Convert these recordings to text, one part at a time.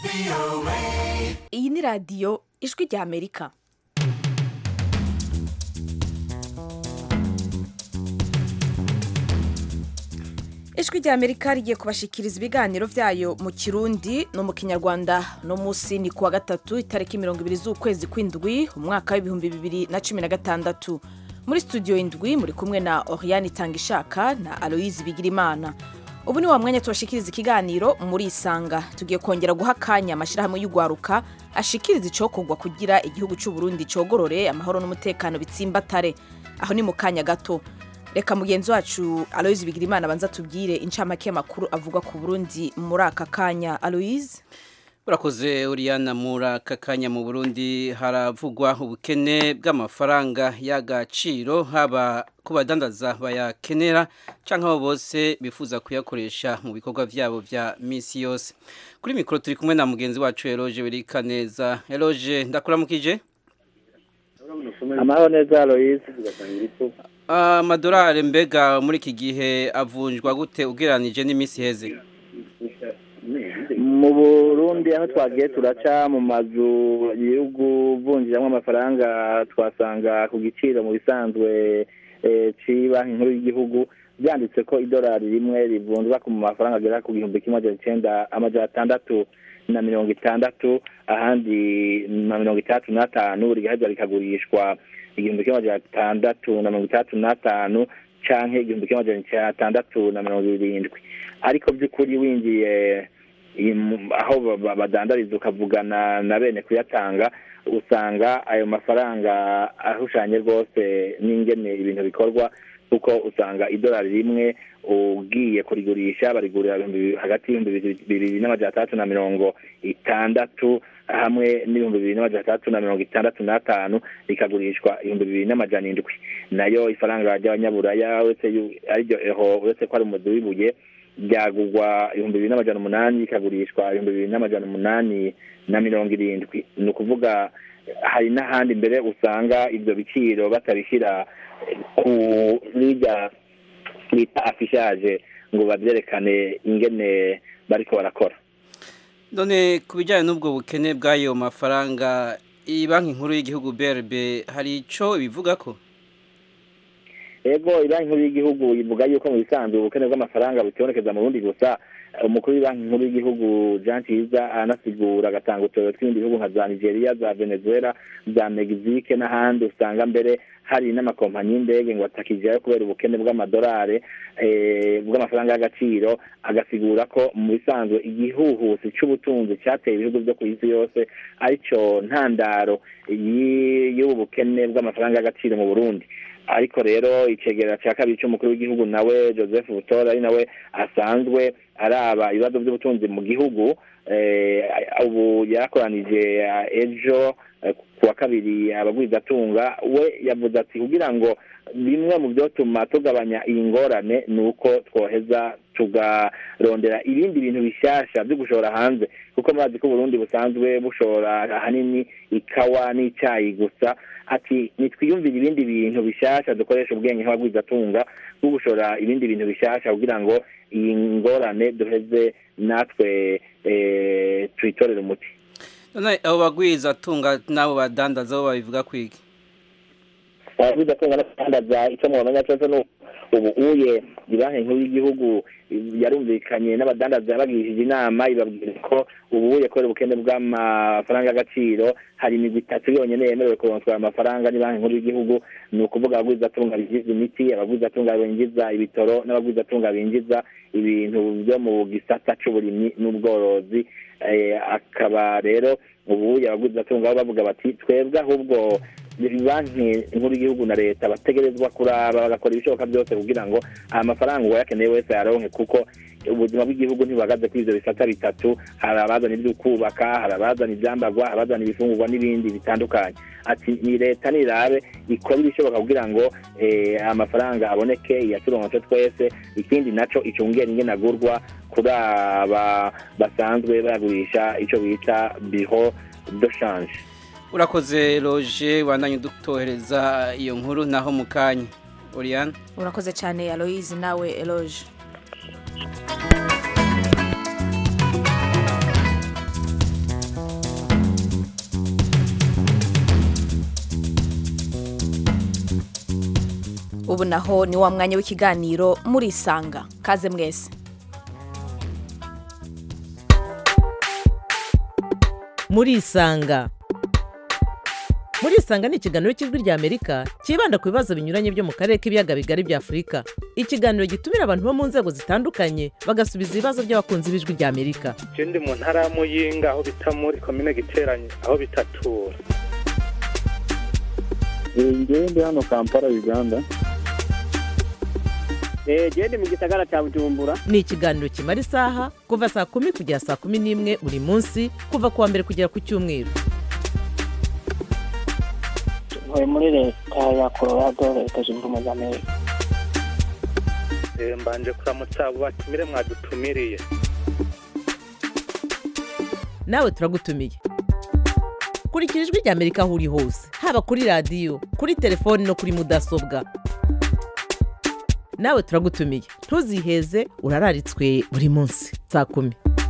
iyi ni radiyo ijwi rya amerika ijwi rya amerika rigiye kubashikiriza ibiganiro byayo mu kirundi no mu kinyarwanda no munsi ni kuwa gatatu itariki mirongo ibiri z'ukwezi kw'indwi umwaka w'ibihumbi bibiri na cumi na gatandatu muri studio indwi muri kumwe na oriane itangishaka na aloyizi bigirimana ubu ni wa mwanya tubashikiriza ikiganiro muri isanga tugiye kongera guha akanya amashyirahamwe y'ugwaruka ashikiriza icokorwa kugira igihugu cy'u Burundi cogorore amahoro n'umutekano bitsimbatare aho ni mu kanya gato reka mugenzi wacu aloyizi bigirimana abanza tubwire incamake y'amakuru avugwa ku burundi muri aka kanya aloyizi urakoze uriyana muri aka kanya mu burundi haravugwa ubukene bw'amafaranga y'agaciro haba ku badandaza bayakenera cyangwa abo bose bifuza kuyakoresha mu bikorwa byabo bya minsi yose kuri mikoro turi kumwe na mugenzi wacu eroge berika neza eroge ndakuramukije amahoro neza aloyizi amadolari mbega muri iki gihe avunjwa gute ugereranije n'iminsi iheze mu burundi aho twagiye turaca mu mazu y'igihugu vunjiramo amafaranga twasanga ku giciro mu bisanzwe banki nkuru y'igihugu byanditse ko idolari rimwe rivunjwa ku mafaranga agera ku gihumbi kimwe magana icyenda amajana atandatu na mirongo itandatu ahandi na mirongo itandatu n'atanu rigaheza rikagurishwa igihumbi kimwe magana atandatu na mirongo itandatu n'atanu canke igihumbi kimwe magana atandatu na mirongo irindwi ariko by'ukuri winjiye aho badandariza ukavugana na bene kuyatanga usanga ayo mafaranga ahushanye rwose n'ingene ibintu bikorwa kuko usanga idolari rimwe ugiye kurigurisha barigurira hagati y'ibihumbi bibiri n'amajana atandatu na mirongo itandatu hamwe n'ibihumbi bibiri n'amajana atandatu na mirongo itandatu n'atanu rikagurishwa ibihumbi bibiri n'amajana indwi nayo ifaranga ry'abanyaburaya uretse ariryo eho uretse ko ari umuzi w'ibuye ryagurwa ibihumbi bibiri n'amajana umunani rikagurishwa ibihumbi bibiri n'amajana umunani na mirongo irindwi ni ukuvuga hari n'ahandi mbere usanga ibyo biciro batabishyira kurya bita afishaje ngo babyerekane ingene bariko barakora none ku bijyanye n'ubwo bukene bw'ayo mafaranga iyi banki nkuru y'igihugu brb hari icyo bivuga ko ego banki nkuru y'igihugu ivuga yuko mu bisanzwe ubukene bw'amafaranga bukibonekeza mu burundi gusa umukuru w'ibanki nkuru y'igihugu jean ciza anasigura agatanga uturere tw'ibindi bihugu nka za nigeria za venezuela za mexique n'ahandi usanga mbere hari n'amakompanyi y'indege ngo atakijayo kubera ubukene bw'amadolari bw'amafaranga y'agaciro agasigura ko mu bisanzwe igihuhusi cy'ubutunzi cyateye ibihugu byo ku isi yose aricyo ntandaro y'ubu bukene bw'amafaranga y'agaciro mu burundi ariko rero icegera cya kabiri cy'umukuru w'igihugu nawe joseph butora ari nawe asanzwe araba ibibazo by'ubutunzi mu gihugu ubu yarakoranije ejo ku wa kabiri abagwizatunga we yavuze ati kugira ngo bimwe mu byotuma tugabanya iyi ngorane ni uko twoheza tugarondera ibindi bintu bishyashya byo gushora hanze kuko murazi ko uburundi busanzwe bushora ahanini ikawa n'icyayi gusa ati nitwiyumvire ibindi bintu bishyashya dukoresha ubwenge nk'abagwizatunga bwo gushora ibindi bintu bishyashya kugira ngo iyi ngorane duheze natwe tuyitorere umuti none abo bagwizatunga n'abo badandaza bo babivuga kwigi abagwizatunga n'abadandaza icyo mu bamenya cyose ni ubu uye banki nkuru y'igihugu yarumvikanye n'abadandaza yabagirishije inama ibabwira ko ubuye kubera ubukene bw'amafaranga y'agaciro hari imigwi itatu yonyine yemerewe kuronswa amafaranga ni banki nkuru y'igihugu ni ukuvuga abagwizatunga binjiza imiti abagwizatunga binjiza ibitoro n'abagwizatunga binjiza ibintu byo mu gisata cy'uburimyi n'ubworozi akaba rero ubuye abagwizatunga bo bavuga bati twebwe ahubwo banki nkuru y'igihugu na leta bategerezwa kuraba bagakora ibishoboka byose kugira ngo aya mafaranga uwayakeneye wese yaronke kuko ubuzima bw'igihugu ntibahagaze kuri ibyo bisata bitatu hari abazana ibyo kubaka hari abazana ibyambagwa hari abazana ibifungurwa n'ibindi bitandukanye ati ni leta nirabe ikora ibishoboka kugira ngo amafaranga aboneke iyaturonse twese ikindi naco icungera ingene agurwa kuri aba basanzwe bagurisha icyo bita biho de shanje urakoze roje wandanye udutohereza iyo nkuru naho mu kanya Oriane urakoze cyane aloyizi nawe eloge ubu naho ni wa mwanya w'ikiganiro murisanga kaze mwese murisanga murisanga ni ikiganiro cy'ijwi rya amerika cyibanda ku bibazo binyuranye byo mu karere k'ibiyaga bigari bya afurika ikiganiro gitumira abantu bo mu nzego zitandukanye bagasubiza ibibazo by'abakunzi b'ijwi rya amerika je ndi mu ntara ya muyinga aho bita muri komine giteranye aho bitatura ngewe ndi hano kampala uganda gende mu gisagara cya bujumbura ni ikiganiro kimara isaha kuva saa kumi kugera saa kumi n'imwe buri munsi kuva ku wa mbere kugera ku cyumweru ntuye muri leta ya colorado leta zunze ubumwe za amerika Eh, mbanje kuramutsa abo batumire mwadutumiriye nawe turagutumiye kurikira ijwi rya amerika aho uri hose haba kuri radiyo kuri telefoni no kuri mudasobwa nawe turagutumiye ntuziheze urararitswe buri munsi saa kumi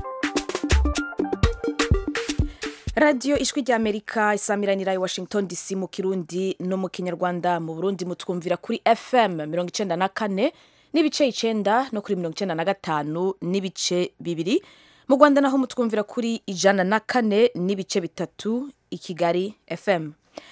radiyo ijwi rya amerika isamiranira i washington dc mu kirundi no mu kinyarwanda mu burundi mutwumvira kuri fm mirongo icenda na kane n'ibice icenda no kuri mirongo icenda na gatanu n'ibice bibiri mu rwanda naho mutwumvira kuri ijana na kane n'ibice bitatu i kigali fm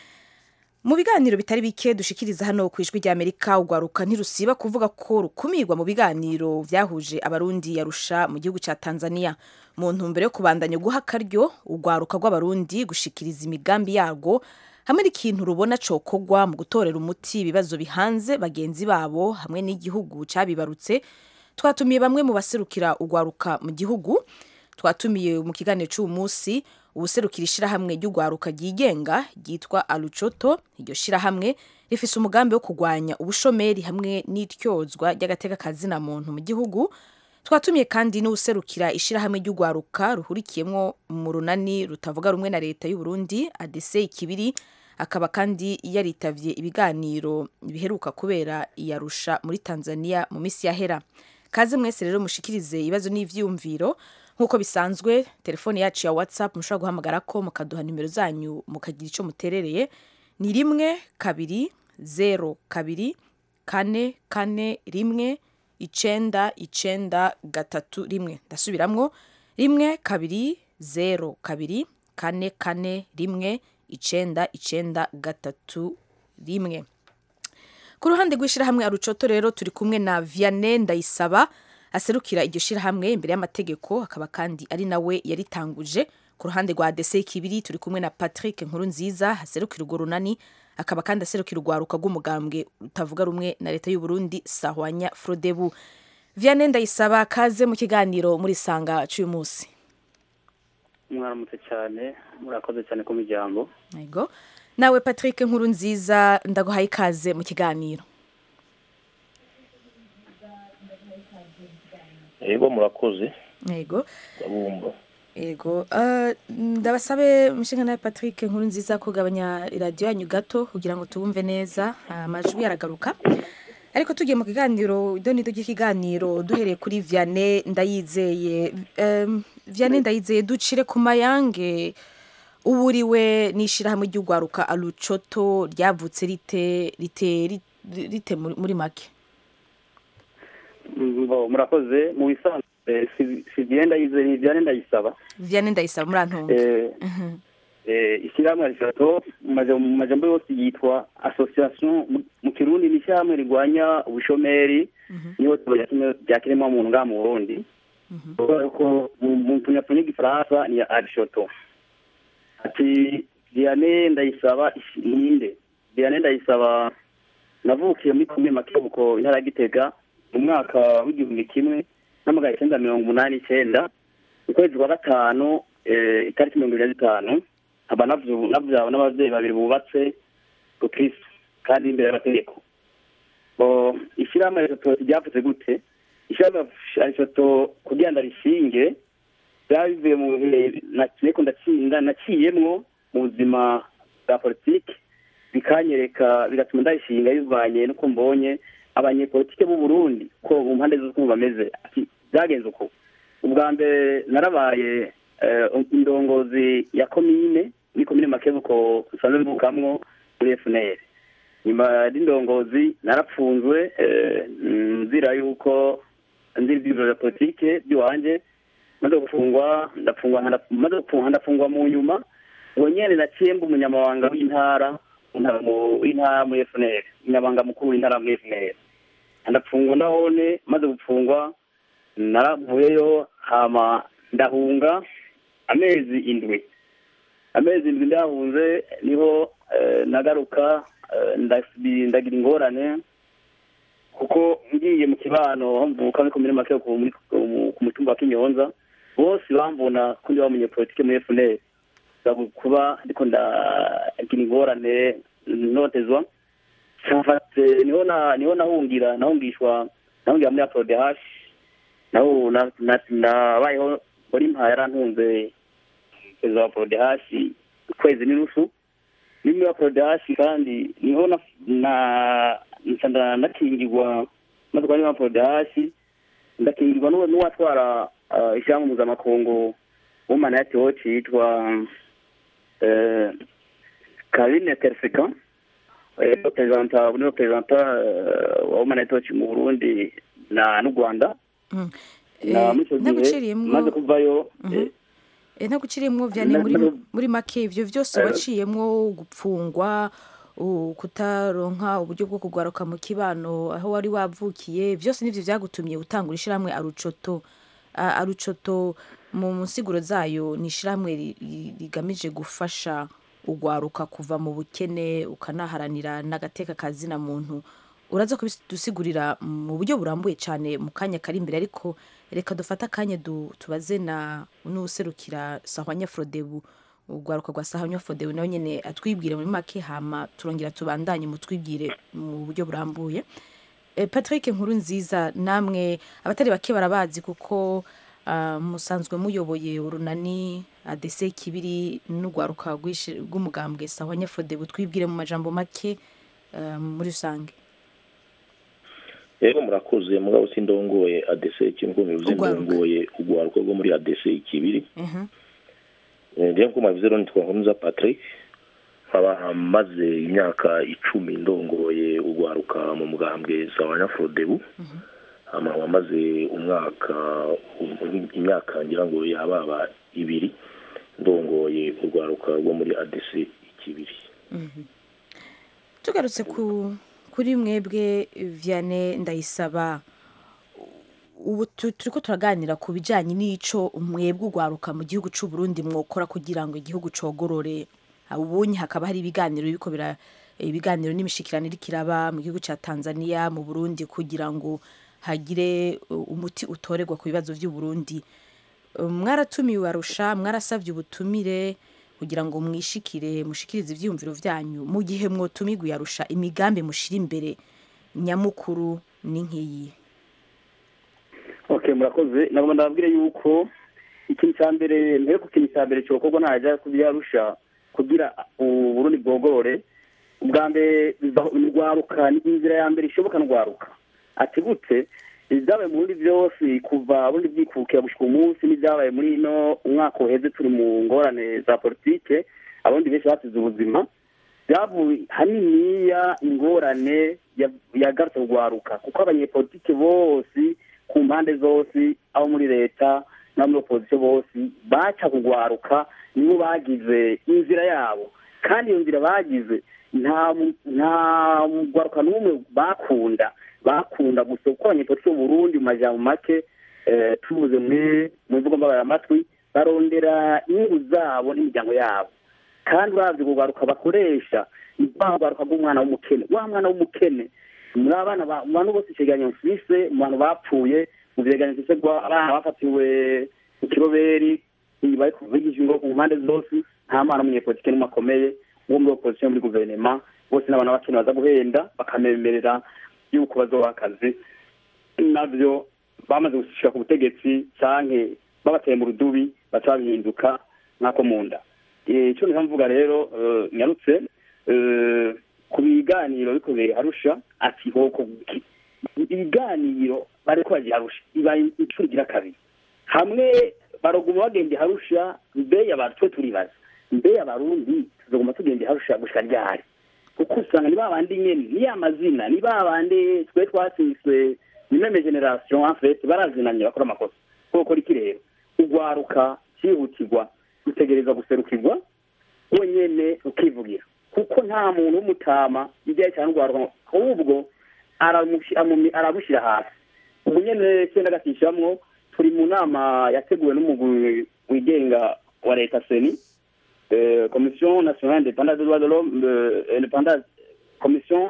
mu biganiro bitari bike dushikiriza hano ku ijwi rya amerika urwaruka ntirusiba kuvuga ko rukumirwa mu biganiro byahuje abarundi yarusha mu gihugu cya tanzania mu ntumbero yo kubandanya guha akaryo urwaruka rw'abarundi gushikiriza imigambi yarwo hamwe n'ikintu rubona cokogwa mu gutorera umuti ibibazo bihanze bagenzi babo hamwe n'igihugu cyabibarutse twatumiye bamwe mu baserukira urwaruka mu gihugu twatumiye mu kiganiro cy'uyu munsi ubuserukira ishyirahamwe ry'urwaruka ryigenga ryitwa arucoto iryo shyirahamwe rifise umugambi wo kurwanya ubushomeri hamwe n'ityozwa ry'agateka kazina muntu mu gihugu twatumiye kandi n'ubuserukira ishyirahamwe ry'urwaruka ruhurikiyemo mu runani rutavuga rumwe na leta y'u Burundi adese ikibiri akaba kandi yaritavye ibiganiro biheruka kubera iyarusha muri tanzania mu minsi yahera kaze mwese rero mushikirize ibibazo n'ivyiyumviro nk'uko bisanzwe telefone yacu ya whatsapp mushobora guhamagara ko mukaduha nimero zanyu mukagira icyo muterereye ni rimwe kabiri zero kabiri kane kane rimwe icenda icenda gatatu rimwe ndasubiramwo rimwe kabiri zero kabiri kane kane rimwe icenda icenda gatatu rimwe ku ruhande rw'ishyirahamwe arucoto rero turi kumwe na vianney ndayisaba aserukira iryo shyirahamwe imbere y'amategeko akaba kandi ari nawe yaritanguje ku ruhande rwa dese kibiri turi kumwe na patrick nkuru nziza aserukira urwo runani akaba kandi aserukira urwaruka rw'umugambwe utavuga rumwe na leta y'u Burundi sahwanya frodebu vianney ndayisaba kaze mu kiganiro muri sanga cy'uyu munsi mwaramutse cyane murakoze cyane ku miryango yego nawe patrick nkuru nziza ndaguhaye ikaze mu kiganiro yego murakoze yego ndabumva yego eh, ndabasabe mushinga nawe patrick nkuru nziza kugabanya iradiyo yanyu gato kugira ngo tubumve neza amajwi aragaruka ariko tugiye mu kiganiro idonido ry'ikiganiro duhereye kuri vianney ndayizeye Em, vianney ndayizeye ducire ku mayange uburiwe n'ishyirahamwe ry'urwaruka arucoto ryavutse rite rite rite- rite muri muri make Mbo, murakoze mu bisanzwe si- si byenda yizeye ni byane ndayisaba vianney ndayisaba murantunga Eh, eh, ishyirahamwe rishato mu maja- mu majambo yose yitwa association mu- mu kirundi ni ishyirahamwe rigwanya ubushomeri n'ihohoterwa rya kiremwamuntu ngaha mu burundi kubera ko mu mu mpfunyapfunya y'igifaransa ni ya arishoto ati diane ndayisaba ishi- ninde diane ndayisaba navukiye muri komine makebuko intara ya gitega mu mwaka w'igihumbi kimwe n'amagana icyenda mirongo umunani icyenda mu kwezi kwa gatanu eh, itariki mirongo ibiri na zitanu nkaba navyu- navyawe n'abavyeyi babiri bubatse gukristo kandi imbere y'amategeko bo ishyirahamwe risoto ryavuze gute ishyirahamwe risoto kugira ngo rishinge byaba bivuye mu bihe nariko ndatsinda naciyemwo mu buzima bwa politiki bikanyereka bigatuma ndarishinga bivanye n'uko mbonye abanyepolitike b'u Burundi ko mu mpande zose uko bameze ati byagenze uko ubwa mbere narabaye eh, indongozi ya komine muri komine makebuko usanzwe mvukamwo muri FNL nyuma y'indongozi narapfunzwe eh, nzira yuko nzira ibyiciro bya politike by'iwanjye maze gufungwa ndafungwa nkana- maze gufungwa ndafungwa mu nyuma uwo nyene naciye mba umunyamabanga w'intara w'intara mu- w'intara muri FNL umunyamabanga mukuru w'intara muri FNL ndafungwa ndahone maze gufungwa naravuyeyo hama ndahunga amezi indwi amezi indwi ndahunze niho eh, nagaruka eh, ndasubi- ndagira ingorane kuko ngiye mu kibano aho mvuka muri komine make ku muri- ku- ku mutumba wa kinyonza bose bambona ko ndi wa munyepolitike muri FNL Nza kuba ndiko ndagira ingorane notezwa Nfate- niho na niho nahungira nahungishwa nahungira muri APRODH naho na- na- nabayeho muri mpa yarantunze perezida wa APRODH ukwezi n'inusu ni muri APRODH kandi niho na na nca nda- ndakingirwa maze kuba muri APRODH ndakingirwa n'uwo- n'uwatwara uh, ishyirahamwe mpuzamakungu w'umanayati woci yitwa eh, Karine Terfika representa ni representa wa humanity watch mu Burundi na n'u Rwanda Mm. na Eh, muri icyo gihe naguciriyemwo maze kuvayo eh, Eh, naguciriyemwo vyane muri Na- muri make ivyo vyose Eh. waciyemwo gupfungwa u- kutaronka uburyo bwo kugaruka mu kibano aho wari wavukiye vyose nivyo vyagutumye gutangura ishirahamwe arucoto A- arucoto mu nsiguro zayo ni ishirahamwe ri- ri- rigamije gufasha ugwaruka kuva mu bukene ukanaharanira n'agateka kazina muntu uraza kubidusigurira mu buryo burambuye cyane mu kanya kari imbere ariko reka dufate akanya du- tubaze na n'userukira sahwanya frodebu urwaruka rwa sahwanya frodebu nawe nyine atwibwire muri make hama turongera tubandanye mutwibwire mu buryo burambuye Eh, patrick nkuru nziza namwe abatari bake barabazi kuko ah, musanzwe muyoboye urunani adese kibiri n'urwaruka rw'ishi- rw'umugambwe sahwanya frodebu twibwire mu majambo make ah, muri rusange rero murakoze mugabo sindongoye adese ikintu ko bivuze Urwaruka. ndongoye urwaruka rwo muri adese ikibiri Mhm. ngiye nko mabivuze rero nitwa nkurunza patrick nkaba maze imyaka icumi ndongoye urwaruka mu mugambwe sawanya frodebu hama nkaba maze umwaka um- imyaka ngira ngo yababa ibiri ndongoye urwaruka rwo muri adese ikibiri tugarutse ku kuri mwebwe vianney ndayisaba ubu tu- turiko turaganira ku bijanye n'ico mwebwe urwaruka mu gihugu c'u Burundi mwokora kugira ngo igihugu cogorore ubunye hakaba hari ibiganiro biriko bira ibiganiro n'imishikirano iriko iraba mu gihugu ca Tanzania mu Burundi kugira ngo hagire uh, umuti utorerwa ku bibazo vy'u Burundi Uh, mwaratumiwe arusha mwarasavye ubutumire kugira ngo mwishikire mushikirize ivyiyumviro vyanyu mu gihe mwotumirwa yarusha imigambi mushira imbere nyamukuru ni nk'iyi okay murakoze nagomba ndababwire yuko ikintu cya mbere mbere ku kintu cya mbere cyokorwa ntajya kubyarusha kugira uburundi bwogorore ubwa mbere rwaruka ni inzira ya mbere ishoboka ndwaruka ati gute ibyabaye mu burundi byose kuva burundi bwikukira gushyika umunsi n'ibyabaye muri ino umwaka uheze turi mu ngorane za politike abarundi benshi basize ubuzima byavuye haniniya ingorane ya- yagarutse rwaruka kuko abanyepolitike bose ku mpande zose abo muri leta n'abo muri opozisiyo bose baca kugwaruka nibo bagize inzira yabo kandi iyo nzira bagize nta mu- nta mugwaruka n'umwe bakunda bakunda gusa kuko abanyepolitike mu burundi mu majambo make eh, tubuze muri mu mvugo mbabaramatwi barondera inyungu zabo n'imiryango yabo kandi uravye urwaruka bakoresha ni rwa rwaruka rw'umwana w'umukene wa mwana w'umukene muri abana ba- mu bantu bose icegeranyo mfise mu bantu bapfuye mu vyegeranyo mfise rwa abana bafatiwe mu kiroberi bari kuvugisha ingo ku mpande zose nta mwana w'umunyepolitike n'umwe akomeye wo muri opozisiyo muri guverinoma bose n'abantu b'abakene baza guhenda bakamemerera yuko bazoha akazi navyo bamaze gushika ku butegetsi canke babateye mu rudubi baca babihinduka nk'ako mu nda Eh, ico niho mvuga rero eh, nyarutse eh, ku biganiro bikoreye harusha ati hoko guki ibiganiro bariko bagiye harusha ibaye incuro igira kabiri hamwe baroguma bagende harusha mbe abantu twe turibaza mbe abarundi tuzoguma tugende harusha gushika ryari kuko usanga ni babandi nyene ni ya mazina ni babandi twe twasiswe ni meme generation en fait barazinanye bakora amakosa koko iki rero ugwaruka cyihutirwa rutegereza guserukirwa wenyene ukivugira kuko nta muntu w'umutama ibyaye cyane ugwaruka ahubwo aramushi- amumi- arabushyira hasi ubu nyene cyenda gatishamwo turi mu nama yateguwe n'umugwi wigenga wa leta seni euh, commission nationale indépendante des droits de l'homme euh, indépendante commission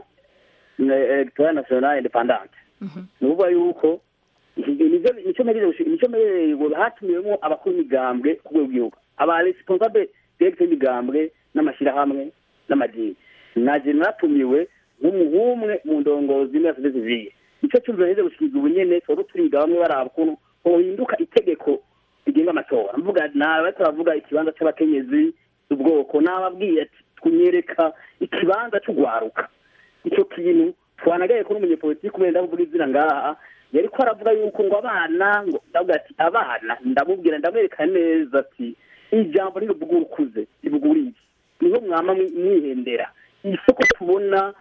euh, électorale nationale indépendante ni ukuvuga yuko iki- nizo- nico mpereye gushi- nico mpereye ngo hatumiwemo abakuru b'imigambwe ku rwego rw'igihugu aba responsable directe y'imigambwe n'amashyirahamwe n'amadini naje natumiwe nk'umwe mu ndongozi muri sosiyete sivile nico cyumviro heze gushikiriza ubu nyene twaba turiga bamwe baraba ukuntu hohinduka itegeko rigenga amatora mvuga nawe bariko baravuga ikibanza c'abakenyezi ubwoko nababwiye ati tunyereka ikibanza c'ugwaruka icyo kintu twanagaye ko n'umunyepolitiki kubera ndavuga izina ngaha yari ko aravuga yuko ngo abana ngo ndavuga ati abana ndamubwira ndamwereka neza ati ijambo ntiruvuga ukuze rivuga uriye niho mwama mwi- mwihendera isoko tubona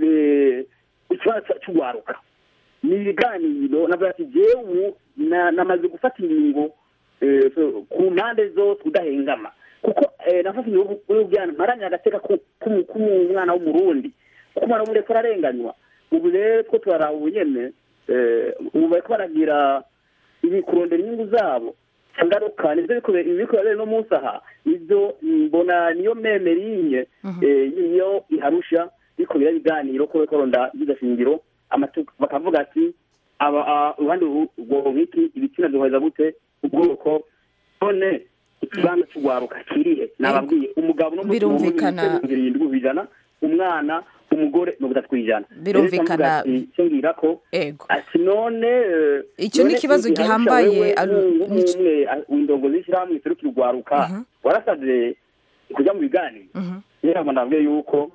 eh, ikibanza c'ugwaruka ni ibiganiro navuga ati jewe na- namaze gufata ingingo eh, so- ku mpande zose udahengama kuko eh, nafashe ingingo y'ubwana mparanira agateka ku- k'umu- k'umwana w'umurundi kuko umwana w'umurundi ariko ararenganywa ubu rero two turaraba ubu nyene eh, ubu bariko baragira ibi kurondera inyungu zabo ngaruka nivyo biko- ibi biriko birabera no munsi aha nivyo mbona niyo meme rinye eh, iyo iharusha biriko biraba ibiganiro ko bariko baronda shingiro amatu- bakavuga ati aba a- uruhande uru- urwo nk'iki ibitsina byoheza gute ubwoko none ikibanza c'ugwaruka kirihe nababwiye umugabo no Birumvikana. birindwi kw'ijana umwana umugore mirongo itatu kw'ijana Birumvikana. Rero icyo icyo ngira ko ego ati none eh, Icyo ni none ikibazo igihe gihambaye, wewe Alu- nk'u- nico- nk'umwe ah, w'indongo z'ishyirahamwe iserukira urwaruka warasabye kujya mu biganiro Mhm. rero ngo ndavuge yuko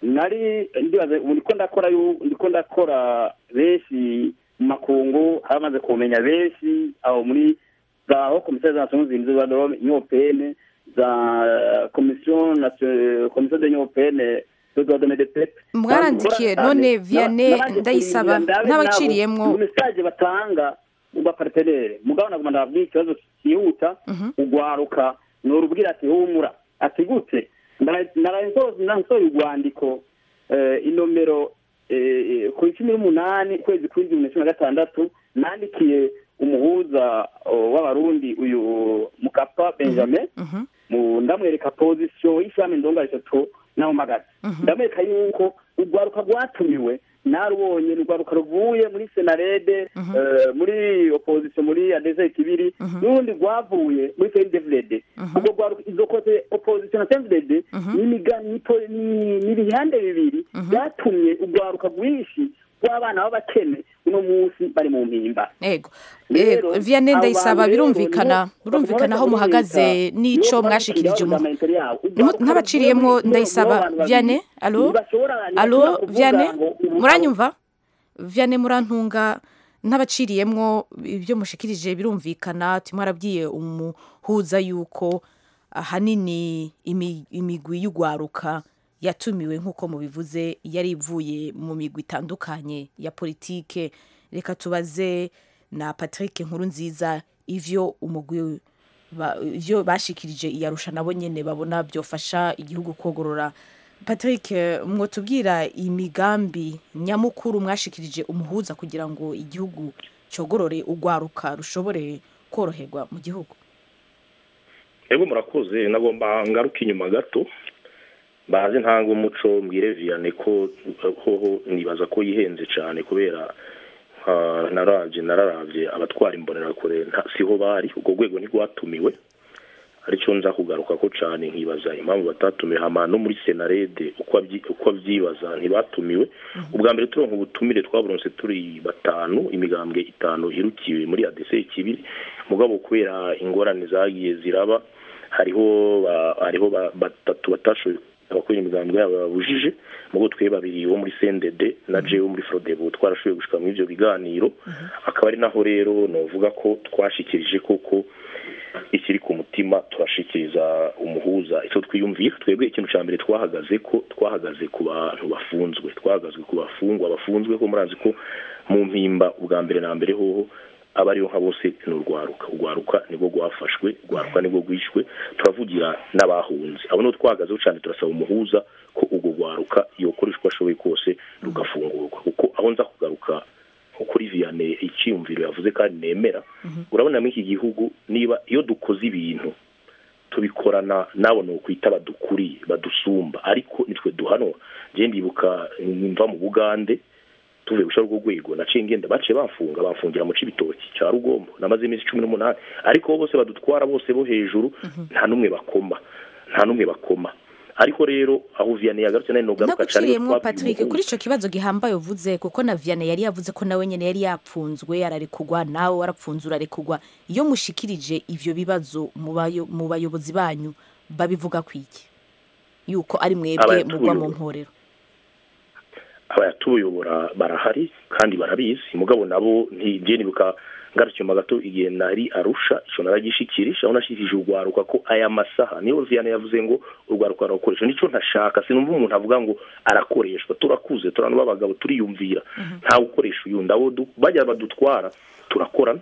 nari ndibaza ubu ndiko ndakora yu- ndiko ndakora benshi mu makungu haramaze kumenya benshi aho muri za ho komisiyo za nations unies za dorome nyopene za komisiyo nation- komisiyo de nyopene de droit de l'homme et des peuples. Mwarandikiye, Bakora none cyane. Vianney Nabanje Ndayisaba, kurindira ndabe n'abaciriyemwo. nabo mesaje batanga mu bapartenere mugabo naguma ndababwira ikibazo cyihuta ugwaruka norubwira ati humura ati gute narasohoye urwandiko eh, inomero eh, ku cumi n'umunani ukwezi kw'indwi bibiri na cumi na gatandatu nandikiye umuhuza oh, w'abarundi uyu mukapa benjamin Mhm. mu ndamwereka pozisiyo y'ishami ndonga eshatu naho mpagaze ndamwereka yuko urwaruka rwatumiwe narubonye ni urwaruka ruvuye muri senarede eh, muri opozisiyo muri adese kibiri n'urundi rwavuye muri sendevurede ubwo rwaruka izo kote opozisiyo na sendevurede ni imiga- ni po- ni- ni ibihande bibiri byatumye urwaruka rwinshi rw'abana b'abakene uno munsi bari mu mpimba ego Rero, Ego, Vianney abo Ndayisaba bantu rero birumvikana nibo- birumvikana aho nibo muhagaze bamwita- n'ico nibo mwashikirije bashikiriza umu amamentari yabo. Ntimu- ntabaciriyemwo Nibo- Ndayisaba nibo abantu babiri. Vianney alo Ntibashobora- ntibashobora alo kuvuga Vianney ngo ubu- muranyumva Vianney murantunga ntabaciriyemwo ibyo mushikirije birumvikana tumwe arabwiye umuhuza yuko ahanini imi- imigwi y'ugwaruka yatumiwe nk'uko mubivuze yari ivuye mu migwi itandukanye ya politike reka tubaze na Patrick nkuru nziza ivyo umugwi ba- ivyo bashikirije iyarusha nabo nyene babona byofasha igihugu kogorora Patrick eh, mwotubwira imigambi nyamukuru mwashikirije umuhuza kugira ngo igihugu cogorore ugwaruka rushobore koroherwa mu gihugu ego murakoze nagomba ngaruka inyuma gato bazi ntanga umuco mbwire viyane ko hoho nibaza ko yihenze cyane kubera nka narabye nararabye abatwara imbonerakure nta- siho bari urwo rwego ntirwatumiwe aricyo nza kugaruka ko cyane nkibaza impamvu batatumiwe hama no muri senarede uko abyi- uko abyibaza ntibatumiwe ubwa mbere turonka ubutumire twaburonse turi batanu imigambwe itanu irukiwe muri adese kibiri mugabo kubera ingorane zagiye ziraba hariho ba- hariho ba- batatu batashoboye abakora imigambi yabo babujije mugo twe babiri bo muri CNDD na jewe wo muri Frodebu twarashoboye gushika muri ivyo biganiro akaba ari naho rero novuga ko twashikirije koko ikiri ku mutima mutima turashikiriza umuhuza icyo twiyumvira twebwe ikintu cya mbere twahagaze ko twahagaze ku bantu bafunzwe twahagaze ku bafungwa bafunzwe ko murazi ko mu mpimba ubwa mbere na mbere hoho aba ariyo nka bose ni urwaruka urwaruka nibwo rwafashwe urwaruka nibwo rwishwe turavugira n'abahunze abo nibo twahagazeho cyane turasaba umuhuza ko urwo rwaruka yokora uko ashoboye kose rugafungurwa kuko aho nza kugaruka nko kuri viyane icyiyumviro yavuze kandi nemera urabona muri iki gihugu niba iyo dukoze ibintu tubikorana nabo ni ukwita badukuriye badusumba ariko nitwe duhanwa njye ndibuka mva mu bugande tuvuye gushaka urwo rwego naciye ngenda baciye bafunga bafungira mu cibitoki cya rugombo namaze iminsi cumi n'umunani ariko bose badutwara bose bo hejuru nta n'umwe bakoma nta n'umwe bakoma ariko rero aho viyane yagarutse nari nogaruka cyane ndaguciriyemo patrick kuri icyo kibazo gihambaye uvuze kuko na vianney yari yavuze ko nawe nyine yari yapfunzwe ararekugwa nawe warapfunze urarekugwa iyo mushikirije ivyo bibazo mu bayo- mu bayobozi banyu babivuga ku iki yuko ari mwebwe Abayatuyobora. mugwa mu mporero abayatuyobora barahari kandi barabizi mugabo nabo ntigiye nibuka ngarukiye mu gato igihe nari arusha ico naragishikirije aho nashikirije urwaruka ko aya masaha niyo Vianney yavuze ngo urwaruka rurakoresha nico ntashaka sinumva umuntu avuga ngo arakoreshwa turakuze turano b'abagabo turiyumvira ntawe ukoresha uyundi abo du- bajya badutwara turakorana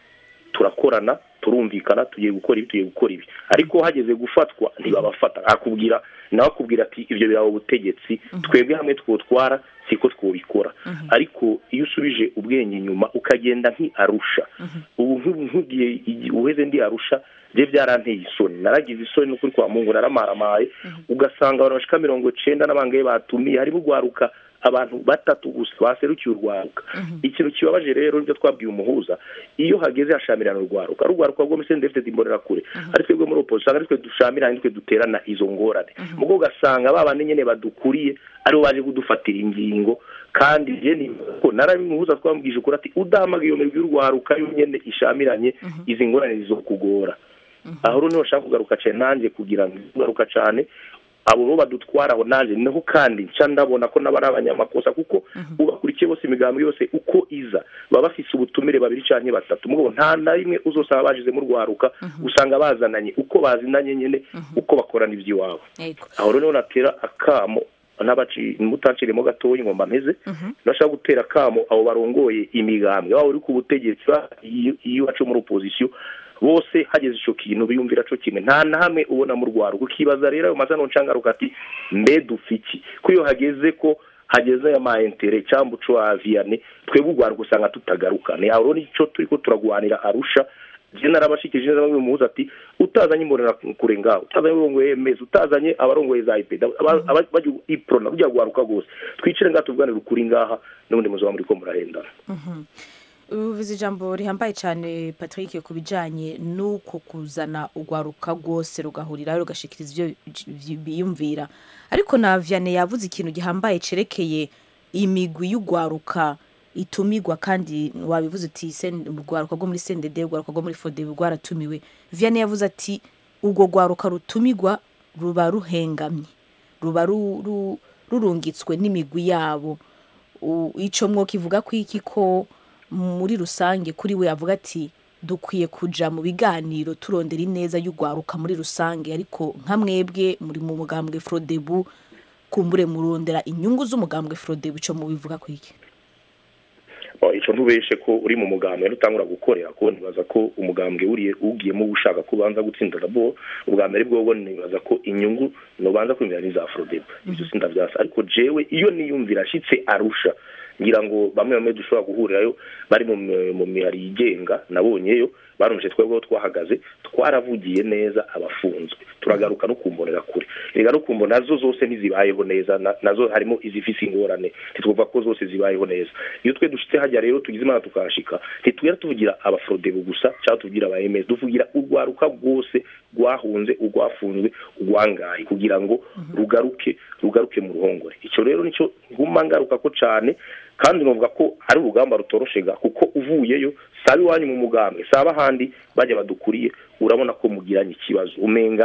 turakorana turumvikana tugiye gukora ibi tugiye gukora ibi ariko hageze gufatwa ntibabafata akubwira nawe akubwira ati ibyo biraba ubutegetsi twebwe hamwe twotwara siko twobikora ariko iyo usubije ubwenge inyuma ukagenda nk'arusha ubu nk'ubu nk'igihe igi- uheze ndi arusha bye byaranteye isoni naragize isoni n'ukuri kwa mungu naramaramaye ugasanga abantu bashika mirongo cenda n'abangaye batumiye harimo urwaruka abantu batatu gusa baserukiye urwaruka ikintu kibabaje rero nibyo twabwiye umuhuza iyo hageze hashamirana urwaruka ari urwaruka rwo muri sendefite imbonera kure ari twebwe muri opposition ari twe dushamirana nitwe duterana izo ngorane mugo ugasanga ba bandi nyene badukuriye aribo baje kudufatira ingingo kandi je ni ko narabimuhuza twambwije ukuri ati udahamagaye iyo mirwi y'urwaruka yo nyene ishamiranye izi ngorane zizokugora aho rero niho nshaka kugaruka cyane nanjye kugira ngo kugaruka cyane abo bo badutwara aho nanjye niho kandi nca ndabona ko nabo ari abanyamakosa kuko ubakurikiye bose imigambi yose uko iza baba bafise ubutumire babiri canke batatu mugabo nta na rimwe uzosaba bajizemo urwaruka usanga bazananye uko bazinanye nyene uko bakorana ivy'iwabo yego aho rero niho natera akamo n'abaci mutanciremo gatoya ingomba mpeze nashaka gutera akamo abo barongoye imigambwe waba uri ku butegetsi ba- iyo iyo wacu muri opposition bose hageze ico kintu biyumvira co kimwe nta na hamwe ubona mu rwaro ukibaza rero ayo mazano ncangaruka ati mbe dufiki ko iyo hageze ko hageze aya ma intere cyangwa uco wa vianney twebwe urwaruka usanga tutagaruka ni aho rero nico turiko turagwanira arusha je narabashikije neza bamwe muhuza ati utazanye imbonera kure ngaho utazanye abarongoye emeza utazanye abarongoye za iped bajya iprona kujya guharuka rwose twicire ngaha tuvuganire ukuri ngaha n'ubundi muzoba muri ko murahendana uvuze ijambo rihambaye cyane patrick ku bijyanye n'uko kuzana urwaruka rwose rugahuriraho rugashikiriza ibyo bi- biyumvira ariko na vianney yavuze ikintu gihambaye cerekeye imigwi y'urwaruka itumigwa kandi wabivuze uti "Sen- urwaruka rwo muri sendede urwaruka rwo muri fodebe rwaratumiwe vianney yavuze ati urwo rwaruka rutumigwa ruba ruhengamye ruba ru- ru- rurungitswe n'imigwi yabo U- ico mwokivuga ko iki ko muri rusange kuri we avuga ati dukwiye kuja mu biganiro turondera ineza y'urwaruka muri rusange ariko nka mwebwe muri mu mugambwe frodebu kumbure murondera inyungu z'umugambwe frodebu ico mubivuga ko iki Oh, ico ntubeshe ko uri mu mugambwe nutangura gukorera ko nibaza ko umugambwe uriye ugiyemo ushaka kubanza gutsinda rabo ubwa mbere bwo nibaza ko inyungu nobanza kwimvira ni za Frodeb ivyo sindavyasa ariko jewe iyo niyumvira ashitse arusha ngira ngo bamwe bamwe dushobora guhurirayo bari mu mi- mu mihari yigenga nabonyeyo barumvise twebweho twahagaze twaravugiye neza abafunzwe turagaruka no kumbonera kure rega no kumbona nazo zose ntizibayeho neza na- nazo harimo izifise ingorane ntitwumva ko zose zibayeho neza iyo twe dushitse hajya rero tugize imana tukahashika ntitugera tuvugira abafrodebu gusa cyangwa tuvugira aba ms tuvugira urwaruka rwose rwahunze urwafunzwe urwangaye kugira ngo rugaruke rugaruke mu ruhongore icyo rero nicyo nguma ngaruka ko cane kandi novuga ko ari urugamba rutoroshe ga kuko uvuyeyo saba iwanyu mu mugambwe saba ahandi bajya badukuriye urabona ko mugiranye ikibazo umenga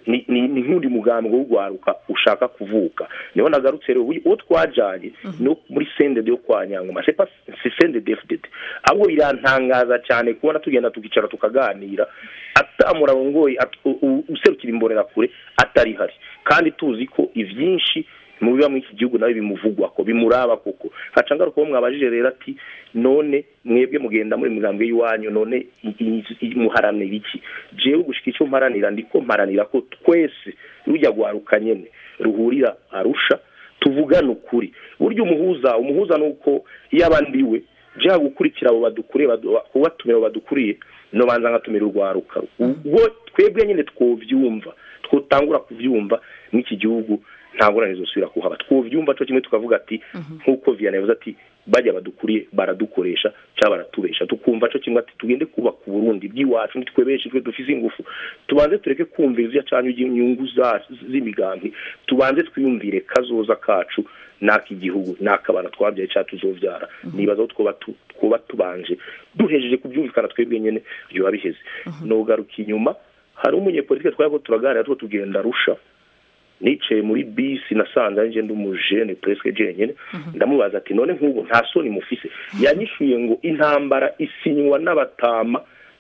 ni ni ni nk'undi mugambi wo gwaruka ushaka kuvuka niho nagarutse rero uyu- uwo twajanye no muri sendede yo kwa nyangoma c'est pas c'est sendede FDD ahubwo birantangaza cyane kubona tugenda tukicara tukaganira atamurongoye at- u- u- userukira imbonera kure atari hari kandi tuzi ko ivyinshi mu biba muri iki gihugu nawe bimuvugwa ko bimuraba koko haca ngaruka uwo mwabajije rero ati none mwebwe mugenda muri migambwe y'iwanyu none i- i- i- muharanira iki jewe gushika icyo mparanira ndiko mparanira ko twese rujya gwaruka nyene ruhurira arusha tuvugane ukuri burya umuhuza umuhuza nuko iyo abandiwe jeha gukurikira abo badukuriye badu- kubatumira abo badukuriye no banza ngatumira urwaruka ubwo twebwe nyine twovyumva twotangura kuvyumva n'iki gihugu nta ngorane zosubira kuhaba twovyumva cyo kimwe tukavuga ati nk'uko Vianney yavuze ati bajya badukuriye baradukoresha cyangwa baratubesha tukumva cyo kimwe ati tugende kubaka uburundi bw'iwacu nitwe benshi twe dufise ingufu tubanze tureke kumvira ivyo canyu inyungu zacu z'imigambi tubanze twiyumvire kazoza kacu n'aka igihugu n'aka abana twabyaye cyangwa tuzovyara nibaza ko twoba tu- twoba tubanje duhejeje kubyumvikana twebwe nyene byoba biheze nogaruka inyuma hari umunyepolitike twari ko turaganira two tugenda rusha nicaye muri bisi nasanze ari ndi umujene presque jenyene ndamubaza ati none nk'ubu nta soni mufise yanyishuye ngo intambara isinywa n'abatama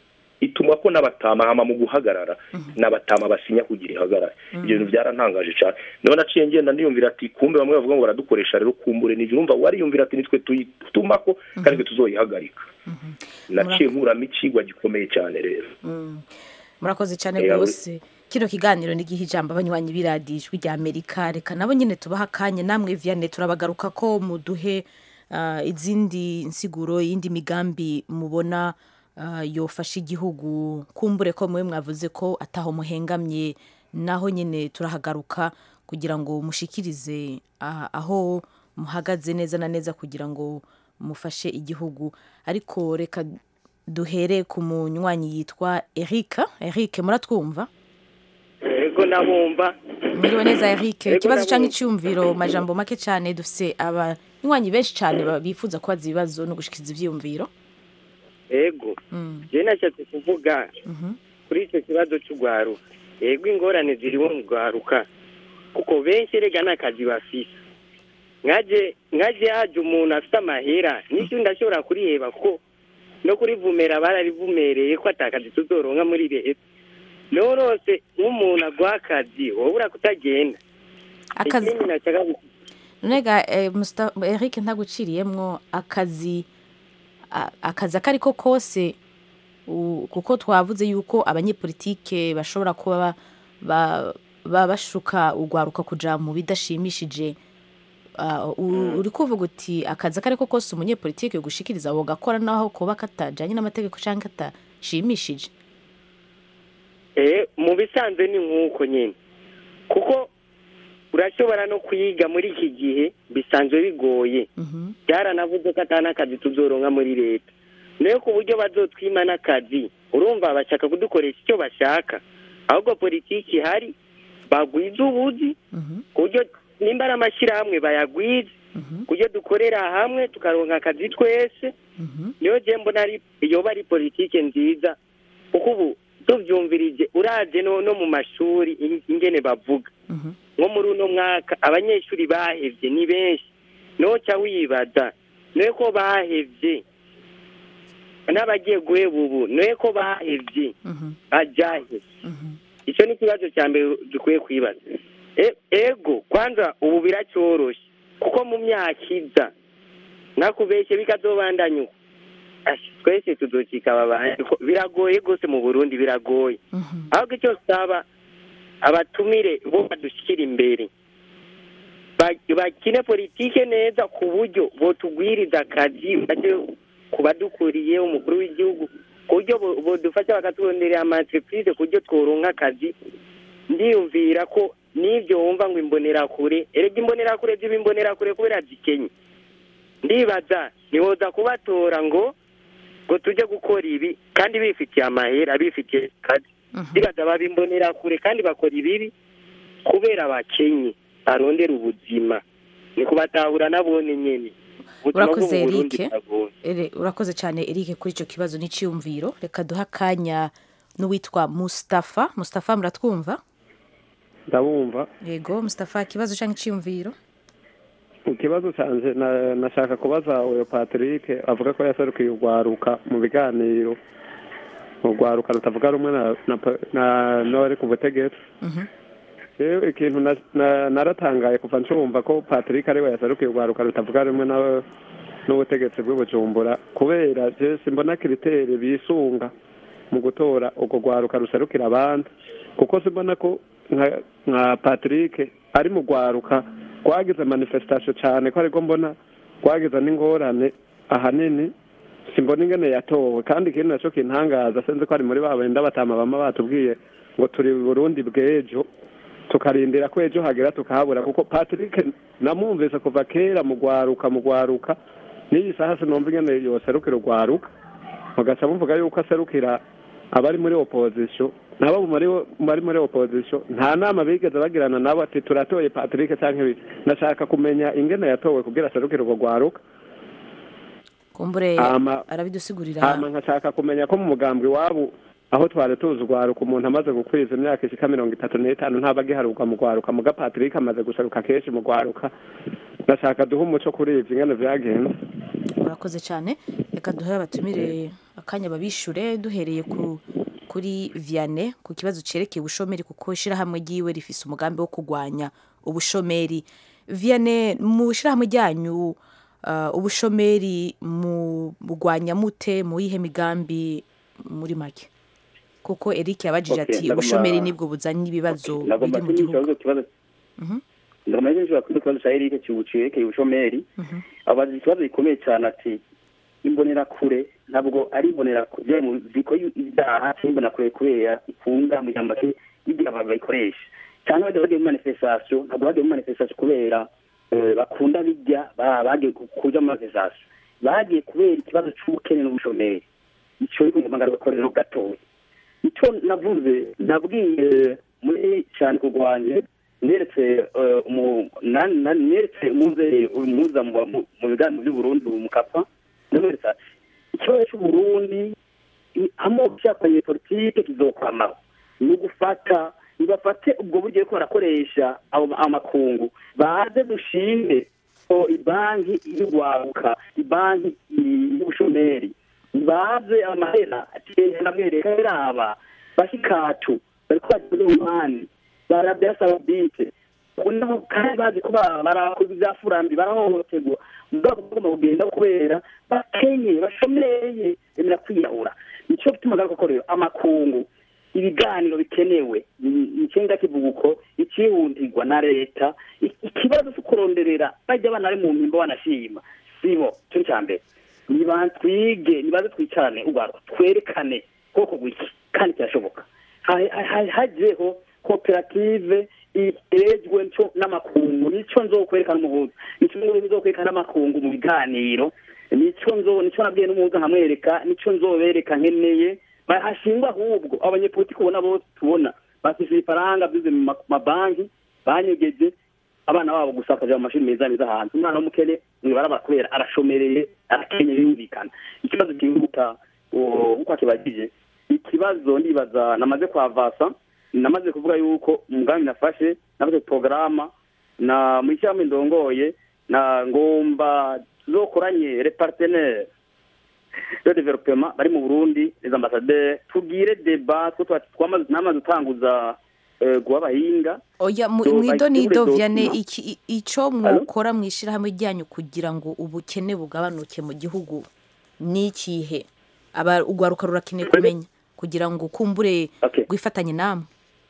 ituma ko n'abatama hama mu guhagarara n'abatama basinya kugira ihagarare ibyo bintu byarantangaje cyane niho naciye ngenda ndiyumvira ati kumbe bamwe bavuga ngo baradukoresha rero kumbure nivyo urumva wariyumvira ati nitwe tuyitumako kandi twe tuzoyihagarika naciye nkuramo ikigwa gikomeye cyane rero murakoze cyane Eh, rwose kino kiganiro ni gihe ijambo abanywanyi b'iradiyo ijwi rya amerika reka nabo nyine tubaha akanya namwe vianney turabagaruka ko muduhe ah, izindi nsiguro y'indi migambi mubona ah, yofasha igihugu kumbure ko mwe mwavuze ko ataho muhengamye naho nyine turahagaruka kugira ngo mushikirize ah, aho muhagaze neza na neza kugira ngo mufashe igihugu ariko reka duhere ku munywanyi yitwa Eric Eric muratwumva ego nabumva mwiriwe neza Eric Ego, ikibazo cyangwa ndabumva. icyumviro majambo make cyane dufise abanywanyi benshi cyane ba- bifuza kubaza ibibazo no gushikiriza ivyumviro ego Mm, je nashatse kuvuga mhm, kuri icyo kibazo cy'urwaruka ego ingorane ziriho mu rwaruka kuko benshi erega n'akazi bafise nkaje nkaje haje umuntu afite amahera n'icyo ndashobora kuriheba kuko no kurivumera bararivumereye ko atakazi tuzoronka muri leta norose nk'umuntu aguha akazi wobura kutagenda akazi ikindi nashaka gu- nega eh, Musta- Eric ntaguciriyemwo akazi a- akazi ako ariko kose u- kuko twavuze yuko abanyepolitike bashobora kuba ba- ba- ba- bashuka urwaruka kuja mu bidashimishije Ah, u- uri kuvuga uti akazi ako ariko kose umunyepolitike gushikiriza abo gakora naho kuba katajanye n'amategeko cyangwa katashimishije Eh, mu bisanzwe ni nk'uko nyine kuko urashobora no kuyiga muri iki gihe bisanzwe bigoye Mhm, byaranavuze ko atari n'akazi tuzoronka muri leta nayo ku buryo bazotwima n'akazi urumva bashaka kudukoresha icyo bashaka ahubwo politiki ihari bagwiza ubuzi mhm, ku buryo nimba ari amashyirahamwe bayagwize mhm, ku buryo dukorera hamwe tukaronka akazi twese mhm, niyo je mbona ari yoba ari politike nziza kuko ubu tuvyumvirije uraje no, no mu mashuri in- ingene bavuga mhm. nko muri uno mwaka abanyeshuri bahevye ni benshi noca wibaza noye ko bahevye n'abagiye guheba ubu noye ko bahevye Mhm, ajahe mhm, icyo ni ikibazo cya mbere dukwiye kwibaza E- ego kwanza ubu biracyoroshe kuko mu myaka iza nakubeshye bikazobandanya uko Ashi, twese tuzocika aba bantu Ko- biragoye rwose mu burundi biragoye mhm. ahubwo icyo saba abatumire bo badushyikira imbere Ba- bakine politike neza ku buryo botugwiriza akazi baje ku badukuriye umukuru w'igihugu ku buryo bo- bodufasha bakatubonera amaentreprise ku buryo tworonka akazi ndiyumvira ko n'ibyo wumva ngo imbonerakure erega imbonerakure ziba imbonerakure kubera zikenye ndibaza ntiwoza kubatora ngo ngo tujye gukora ibi kandi bifitiye amahera bifitiye akazi Mhm. ndibaza babimbonera kure kandi bakora ibibi kubera bakenye barondera ubuzima ni kubatahura nabone nyene ubuzima bwo Urakoze, mu Burundi Eric. buragoye Ere- urakoze cyane Eric kuri icyo kibazo n'icyumviro reka duhe akanya n'uwitwa Mustafa Mustafa muratwumva ndabumva yego Mustafa ikibazo cyangwa icyiyumviro ikibazo cyanjye na- nashaka kubaza uyu patrick avuga ko yaserukiye urwaruka mu biganiro urwaruka rutavuga rumwe na- na pa- na n'abari ku butegetsi rero ikintu na- na- naratangaye kuva ncumva ko patrick ariwe yaserukiye urwaruka rutavuga rumwe na- n'ubutegetsi bw'ubujumbura kubera je simbona kiriteri bisunga mu gutora urwo rwaruka ruserukira abandi kuko simbona ko nka nka patrick ari mu rwaruka rwagize manifestation cyane ko ariko mbona rwagize n'ingorane ahanini simbona ingene yatowe kandi ikindi naco kintangaza sinzi ko ari muri ba benda batama bama batubwiye ngo turi burundi bw'ejo tukarindira ko ejo hagera tukahabura kuko patrick namwumvise kuva kera mu rwaruka mu rwaruka n'iyi saha sinumva ingene yoserukira urwaruka mugaca muvuga yuko aserukira abari muri opposition nabo muri bari muri opposition nta nama bigeze bagirana nabo ati turatoye patrick cyangwa ibi nashaka kumenya ingene yatowe kugira aserukire urwo rwaruka kumbure Hama- arabidusigurira hama nkashaka kumenya ko mu mugambi wabo aho twari tuzi urwaruka umuntu amaze gukwiza imyaka ishika mirongo itatu n'itanu ntaba agiharuka mu rwaruka muga patrick amaze guseruka kenshi mu rwaruka ndashaka duhe umuco kuri ivyo ingene vyagenze urakoze cyane reka duhe abatumire akanya babishure duhereye ku kuri vianney ku kibazo cyerekeye ubushomeri kuko ishyirahamwe ryiwe rifise umugambi wo kurwanya ubushomeri vianney mu ishyirahamwe ryanyu ah, ubushomeri mu bugwanya mute mu yihe migambi muri make kuko eric yabajije Okay, ati ndagomba- ubushomeri nibwo buzanye ibibazo nagomba biri mu gihugu kunyishyura ikibazo Mhm. ndagomba kunyishyura kuri ikibazo cya erike kibucirekeye ubushomeri abaza ikibazo gikomeye cyane ati imbonerakure ntabwo ari imbonerakure mu ziko ibyaha cyangwa imbonerakure kubera ikunda mu ijambo ke igihe abantu bayikoresha cyangwa bajya bagiye mu manifestation ntabwo bagiye mu manifestation kubera eh, bakunda bijya ba- bagiye ku- kuja mu manifestation bagiye kubera ikibazo c'ubukene n'ubushomeri ico ariko ngomba ngarukorero gatoya icyo navuze nabwiye muri cyane kurwanya neretse eh, umu- na- na- neretse umuze umuza mu mu- mu biganiro by'uburundi mu kapa namweretse ati ikibazo cy'uburundi i- amoko cyakanye politike kizokwamaho ni ugufata nibafate ubwo buryo ariko barakoresha abo ma- amakungu baze dushinge ko ibanki y'urwaruka ibanki i- y'ubushomeri baze amahera ati namwereka raba bashikatu bariko bagira umwani barabya saudite unaho kandi bazi ko ba- barakoze ibyafurambi barahohoterwa mugabo bagomba kugenda kubera bakenye bashomeye bemera kwiyahura nico gituma garuka ko rero amakungu ibiganiro bikenewe icenga kivuguko ikihundirwa na leta I- ikibazo cyo kuronderera bajya abana bari mu mpimbo banashima sibo cyo cya mbere niba twige nibaze twicarane ubwo twerekane koko gwiki kandi kirashoboka Ha- ha- hajeho koperative irejwe nco n'amakungu nico nzokwerekana umuhuza nico nzokwerekana n'amakungu mu biganiro nico nzo nico nabwiye n'umuhuza nkamwereka nico nzobereka nkeneye Ba- hashingwa ahubwo abanyepolitiki ubona bo tubona bafise ibifaranga bize mu ma- mabanki banyegeje abana babo gusa bakaja mu mashuri meza meza hanze umwana w'umukene mwibarabara kubera arashomereye arakenye yumvikana ikibazo kihuta uko akibagije ikibazo ndibaza namaze kwavasa namaze kuvuga yuko umugambi nafashe nafashe porogaramu na mu ishyirahamwe ndongoye na ngomba tuzokoranye repartenere de developement bari mu burundi les ambassadeurs tugire deba two twa- twamaze namaze gutanguza eh, guha abahinga oya mu So, mu idonido bayitegure vianney document. iki i- ico mwokora mu ishyirahamwe ryanyu kugira ngo ubukene bugabanuke mu gihugu ni ikihe aba urwaruka rurakeneye kumenya kugira ngo kumbure Okay. rwifatanye namwe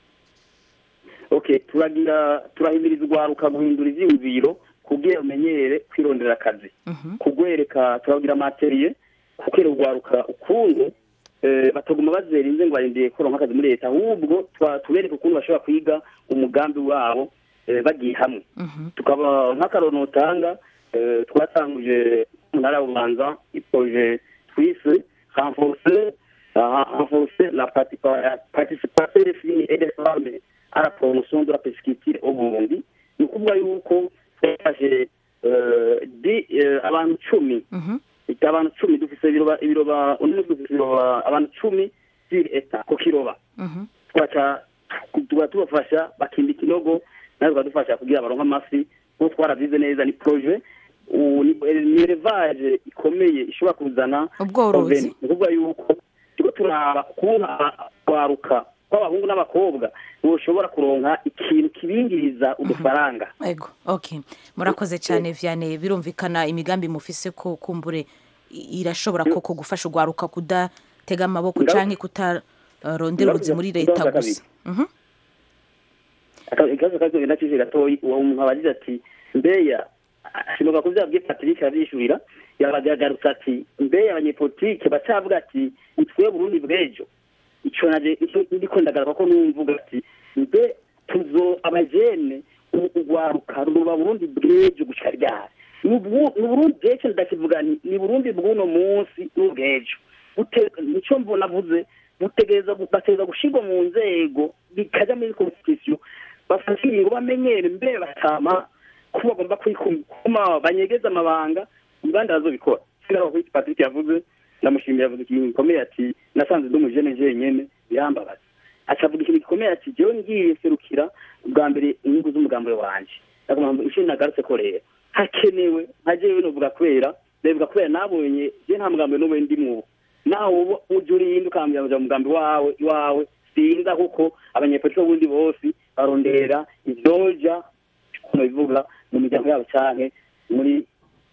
okay turagira turahimiriza urwaruka guhindura ivyiyumviro kugira umenyere kwirondera akazi kugwereka turagira materiye kugira urwaruka ukuntu eh, bataguma bazerinze ngo barindiye kuronka akazi muri leta ahubwo twa- tubereke ukuntu bashobora kwiga umugambi wabo eh, bagiye hamwe tukaba nk'akaroni utanga eh, twatanguje mu ntara ya bubanza iproje twise renforcer ah, renforcer la partipa- la participation des filles et des femmes à la promotion de la pesquiture au Burundi ni ukuvuga yuko twafashe eh, di- eh, abantu cumi ita abantu cumi dufise ibiroba ibiroba uno munsi dufise ibiroba abantu cumi sur eta ku kiroba twaca tuba tubafasha bakimba ikinogo natwe tukadufasha kugira baronke amafi kuko twarabyize neza ni proje ubu ni ni elevage ikomeye ishobora kuzana Ubworozi. revenue. ni ukuvuga yuko turiko turaba ukuntu kwaruka kw'abahungu n'abakobwa boshobora kuronka ikintu kibingiriza udufaranga ego okay murakoze cyane Vianney birumvikana imigambi mufise ko kumbure i- irashobora koko gufasha ugwaruka kudatega amaboko Ngaruka- canke kutarondera ngaruka- ubuzi muri ngaruka leta kabiri. gusa Mhm. Aka- ikibazo kazogenda cije gatoyi uwo muntu abagize ati mbeya sinoga kuvyabwiye patrick avyishurira yabagarutse ati mbeya abanyepolitike bacavuga ati nitwe burundi bw'ejo ico naje ico ndiko ndagaruka ko numvuga ati mbe tuzo abajene u- ugwaruka ruba burundi bw'ejo gushika ryari ni Ubu- ni burundi bw'ejo ndakivuga nti ni burundi bw'uno munsi n'ubw'ejo Bute- nico mbona vuze butegereza bategereza gushirwa mu nzego bikaja muri constitution bafata ingingo bamenyere mbere batama ko bagomba kwikuma banyegeza amabanga ibandi bazobikora sigara kuri Patrick yavuze ndamushimira avuze ikintu gikomeye ati nasanze ndi umujene jenyene birambabaza acavuga ikintu gikomeye ati jewe ngiye serukira ubwa mbere inyungu z'umugambi wanje ndagomba inshuro nagarutse ko rero hakenewe nka jewe novuga kubera ndabivuga kubera nabonye je nta mugambi n'umwe ndimwo nawe uba uje urinda ukambwira ngo umugambi wawe iwawe sinza kuko abanyepolitiki b'ubundi bose barondera ivyoja kuno bivuga mu miryango yabo canke muri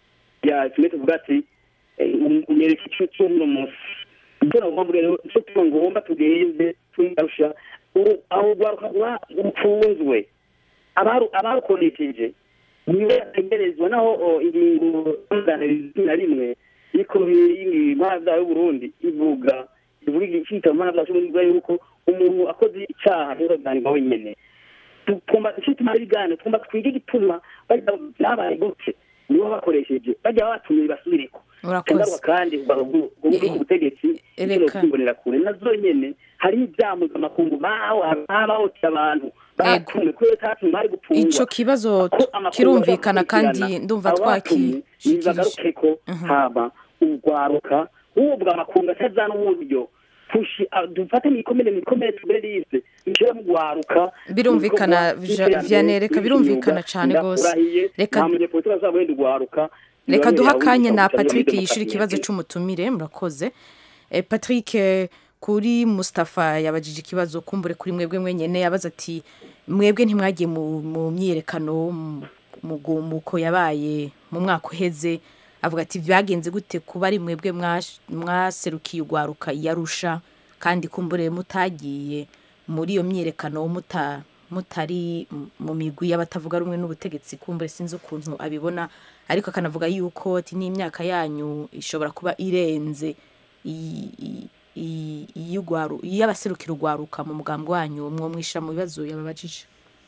ya kimwe tuvuga ati unyereka ico c'uno munsi icyo nagomba rero ico tuba ngomba tugende tugarusha aho rwaruka rupfunzwe abaru- abarukoresheje niwe yategerezwa naho ingingo y'umuganirizo na rimwe y'ikubiri y'intwara y'uburundi ivuga ivuga igicita mu ntara zacu ivuga yuko umuntu akoze icyaha ntizoganirwa wenyene tugomba icyo tumara ibiganiro tugomba twige igituma bajya byabaye gute nibo bakoresheje bajya batumye basubireko Urakoze. cyangwa kandi ubwo ubutegetsi Reka. icyo kwimbonera kure nazo nyene hari ibyaha mpuzamakungu bahoteye abantu batumwe kubera tatumwe bari gupfungwa ico kibazo ko amakuru kirumvikana bakurikirana, kandi ndumva abo batumye twakishikirije nibagaruke ko haba urwaruka ubwo amakungu atazana uburyo tushi- ah, dufate mikomere mikomere tugere lise nshira mu rwaruka Birumvikana, Vya- Vianney, reka birumvikana cane gose. Reka- reka nta munyepolitiki azaba wenda urwaruka reka duha akanya na Niba patrick muri yishura demokarasi ikibazo nyakuri. c'umutumire murakoze Eh, patrick eh, kuri mustapha yabajije ikibazo kumbure kuri mwebwe mwenyene yabaza ati mwebwe ntimwagiye mu mu myiyerekano mu- mu gumuko yabaye mu mwaka uheze avuga ati byagenze gute kuba ari mwebwe mwash- mwaserukiye urwaruka yarusha kandi kumbure mutagiye muri iyo myiyerekano muta mutari m- mu migwi y'abatavuga rumwe n'ubutegetsi kumbure sinzi ukuntu abibona ariko akanavuga yuko ati n'imyaka yanyu ishobora kuba irenze i- i- i- iy'urwaru- iy'abaserukira urwaruka mu mugambi wanyu mwo mwisha mu bibazo yababajije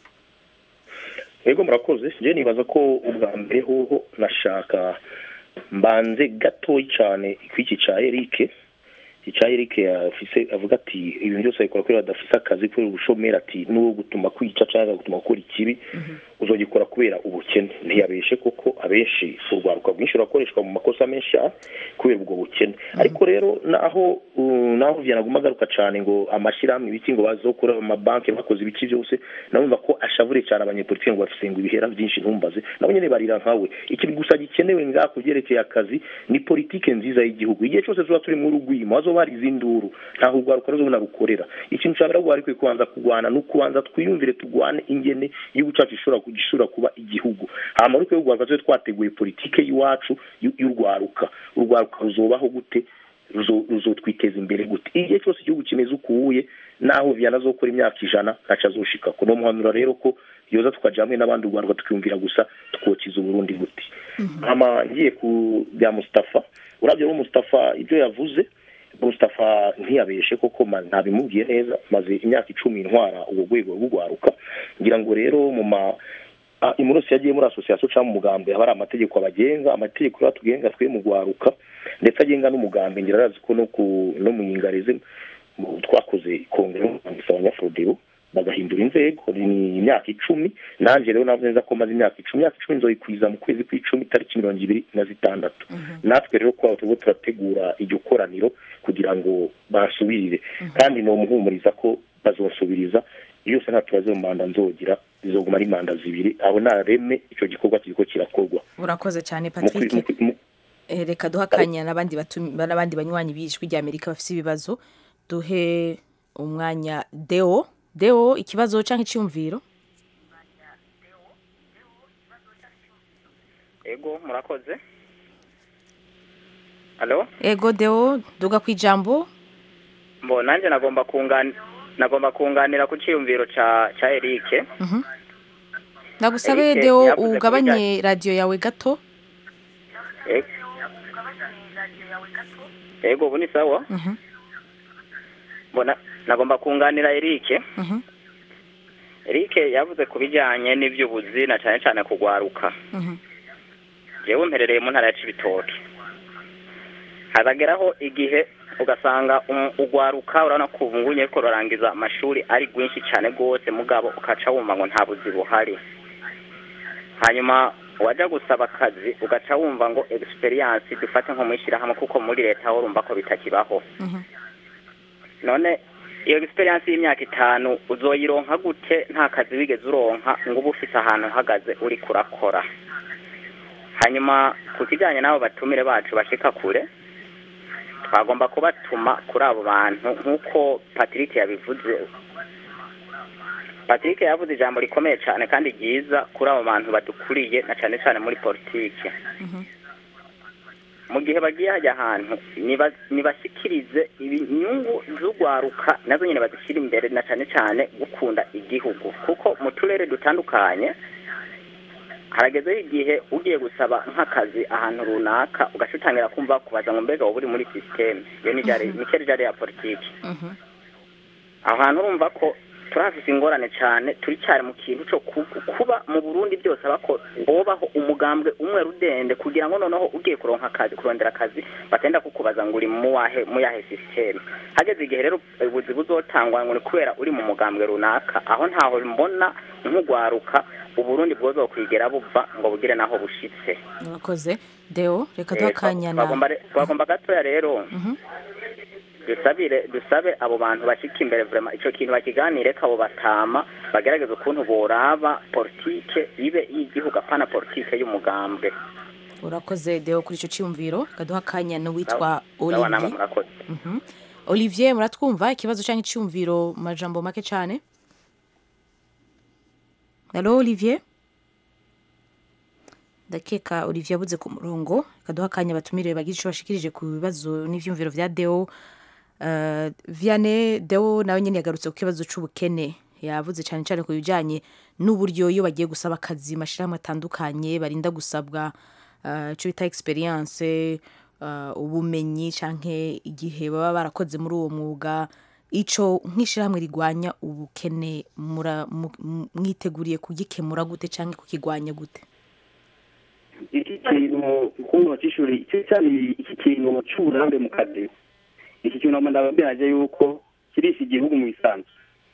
yego murakoze njye nibaza ko ubwa mbere hoho nashaka mbanze gatoyi cyane kw'iki cya erike iki cya erike afise avuga ati ibintu byose abikora kubera badafise akazi kubera ubushomeri ati n'uwo gutuma kwica cyangwa gutuma gukora ikibi uzogikora kubera ubukene ntiyabeshe koko abenshi urwaruka rwinshi rurakoreshwa mu makosa menshi ah, kubera ubwo bukene ariko rero naho uh, naho vyanaguma agaruka cyane ngo amashyirahamwe ibiki ngo bazokura amabanki bakoze ibiki byose nabumva ko ashavure cyane abanyepolitiki ngo bafise ngo ibihera byinshi ntumbaze nabo nyene barira nkawe ikintu gusa gikenewe ngaha ku byerekeye akazi ni politike nziza y'igihugu igihe cyose tuba turi muri rugwimo hazoba hari izinduru ntaho urwaruka ruzobona rukorera ikintu cya mbere ahubwo ariko kubanza kurwana ni ukubanza twiyumvire turwane ingene igihugu cyacu gishobora gishobora kuba igihugu hama ariko y'urwaruka tube twateguye politike y'iwacu y'u- y'urwaruka urwaruka ruzobaho gute ruzo- ruzotwiteza imbere gute igihe cyose igihugu kimeze ukuye naho vyana azokora imyaka ijana ntaco azoshikako no muhanura rero ko yoza tukaja hamwe n'abandi urwaruka tukiyumvira gusa tukokiza uburundi gute hama ngiye ku bya mustafa uravye rero mustafa ibyo yavuze mustafa ntiyabeshe koko ma- ntabimubwiye neza maze imyaka icumi ntwara ubwo rwego rw'urwaruka ngira ngo rero mu ma Ah, imurusi yagiye muri asosiyasiyo cyangwa mu mugambi haba hari amategeko abagenga amategeko rero atugenga twe mu rwaruka ndetse agenga n'umugambi ngira arazi ko no ku no mu nyingarize mu- twakoze kongere y'umwanditsi abanyafrodero bagahindura inzego ni imyaka icumi nanjye rero navuze neza ko maze imyaka icumi imyaka icumi nzoyikwiza mu kwezi kw'icumi itariki mirongo ibiri na zitandatu natwe rero kuba turimo turategura iryo koraniro kugira ngo basubirire kandi ni umuhumuriza ko bazosubiriza iyo yose nta tubazo mu manda nzogira zizoguma ari manda zibiri abo nareme ico gikorwa kiriko kirakorwa urakoze cyane Mu kwi- patrick mu kwi- mu- Eh, reka duhe akanya n'abandi batumi- n'abandi banywanyi b'ijwi rya amerika bafite ibibazo duhe umwanya deo deo ikibazo cyangwa icyumviro ego murakoze alo ego deo duga ku ijambo mbo nanjye nagomba kungani nagomba kunganira ku cyiyumviro ca ca Eric Mhm. ndagusabe Eric deo yavuze ku ugabanye radiyo yawe gato E- ego ubu ni sawa Mhm, mbona nagomba kunganira Eric mhm, Eric yavuze ku bijyanye n'iby'ubuzi na cyane cyane kugwaruka mhm, jewe mperereye mu ntara ya Cibitoke hazageraho igihe ugasanga um- ugwaruka urabona ko ubu ngubu nyariko rurangiza amashuri ari rwinshi cyane rwose mugabo ukaca wumva ngo nta buzi buhari hanyuma wajya gusaba akazi ugaca wumva ngo experience dufate nko mu ishyirahamwe kuko muri leta ho urumva ko bitakibaho mhm. none iyo experience y'imyaka itanu uzoyironka gute nta kazi wigeze uronka ngo uba ufise ahantu uhagaze uri kurakora hanyuma ku kijyanye n'abo batumire bacu bashika kure twagomba kubatuma kuri abo bantu nk'uko patrick yabivuze patrick yavuze ijambo rikomeye cyane kandi ryiza kuri abo bantu badukuriye na cyane cyane muri politike mu gihe bagiye hajya ahantu niba- nibashyikirize inyungu z'urwaruka nazo nyine bazishyira imbere na cyane cyane gukunda igihugu kuko mu turere dutandukanye haragezeho igihe ugiye gusaba nk'akazi ahantu runaka ugaca utangira kumva kubaza ngo mbega wowe uri muri sisiteme iyo ni ryari ni cyo ryari ya politiki aho hantu urumva ko turahafise ingorane cyane turi cyari mu kintu cyo ku- kuba mu burundi byose abako bobaho umugambwe umwe rudende kugira ngo noneho ugiye kuronka akazi kurondera akazi batenda kukubaza ngo uri mu wahe mu yahe sisiteme hageze igihe rero ubuzi buzotangwa ngo ni kubera uri mu mugambwe runaka aho ntaho mbona nk'ugwaruka uburundi bwozokwigera buva ngo bugire naho bushitse urakoze deo reka duhe Eh, akanya na twagomba re- twagomba gatoya rero Mhm. dusabire dusabe abo bantu bashika imbere vrema ico kintu bakiganire ko abo batama bagerageza ukuntu boraba politike ibe y'igihugu apana politike y'umugambwe urakoze deo kuri icyo cyumviro reka duhe akanya n'uwitwa Sawa namwe olivier murakoze Mhm. olivier muratwumva ikibazo cyangwa icyumviro mu majambo make cyane halo olivier ndakeka olivier abuze ku murongo reka duhe akanya batumire bagire icyo bashikirije ku bibazo n'ibyumviro bya deo Uh, vianney deo nawe nyine yagarutse ku kibazo cy'ubukene yavuze cyane cyane ku bijyanye n'uburyo iyo bagiye gusaba akazi mashyirahamwe atandukanye barinda gusabwa uh, icyo bita experience uh, ubumenyi cyangwa igihe baba barakoze muri uwo mwuga icyo nk'ishyirahamwe rigwanya ubukene mura- mu- mu- mwiteguriye kugikemura gute cyangwa kukigwanya gute iki kintu kumva cy'ishuri icyo cyari iki kintu cy'uburambe mu kazi iki kintu ndababwiraje yuko kirisha igihugu mu bisanzwe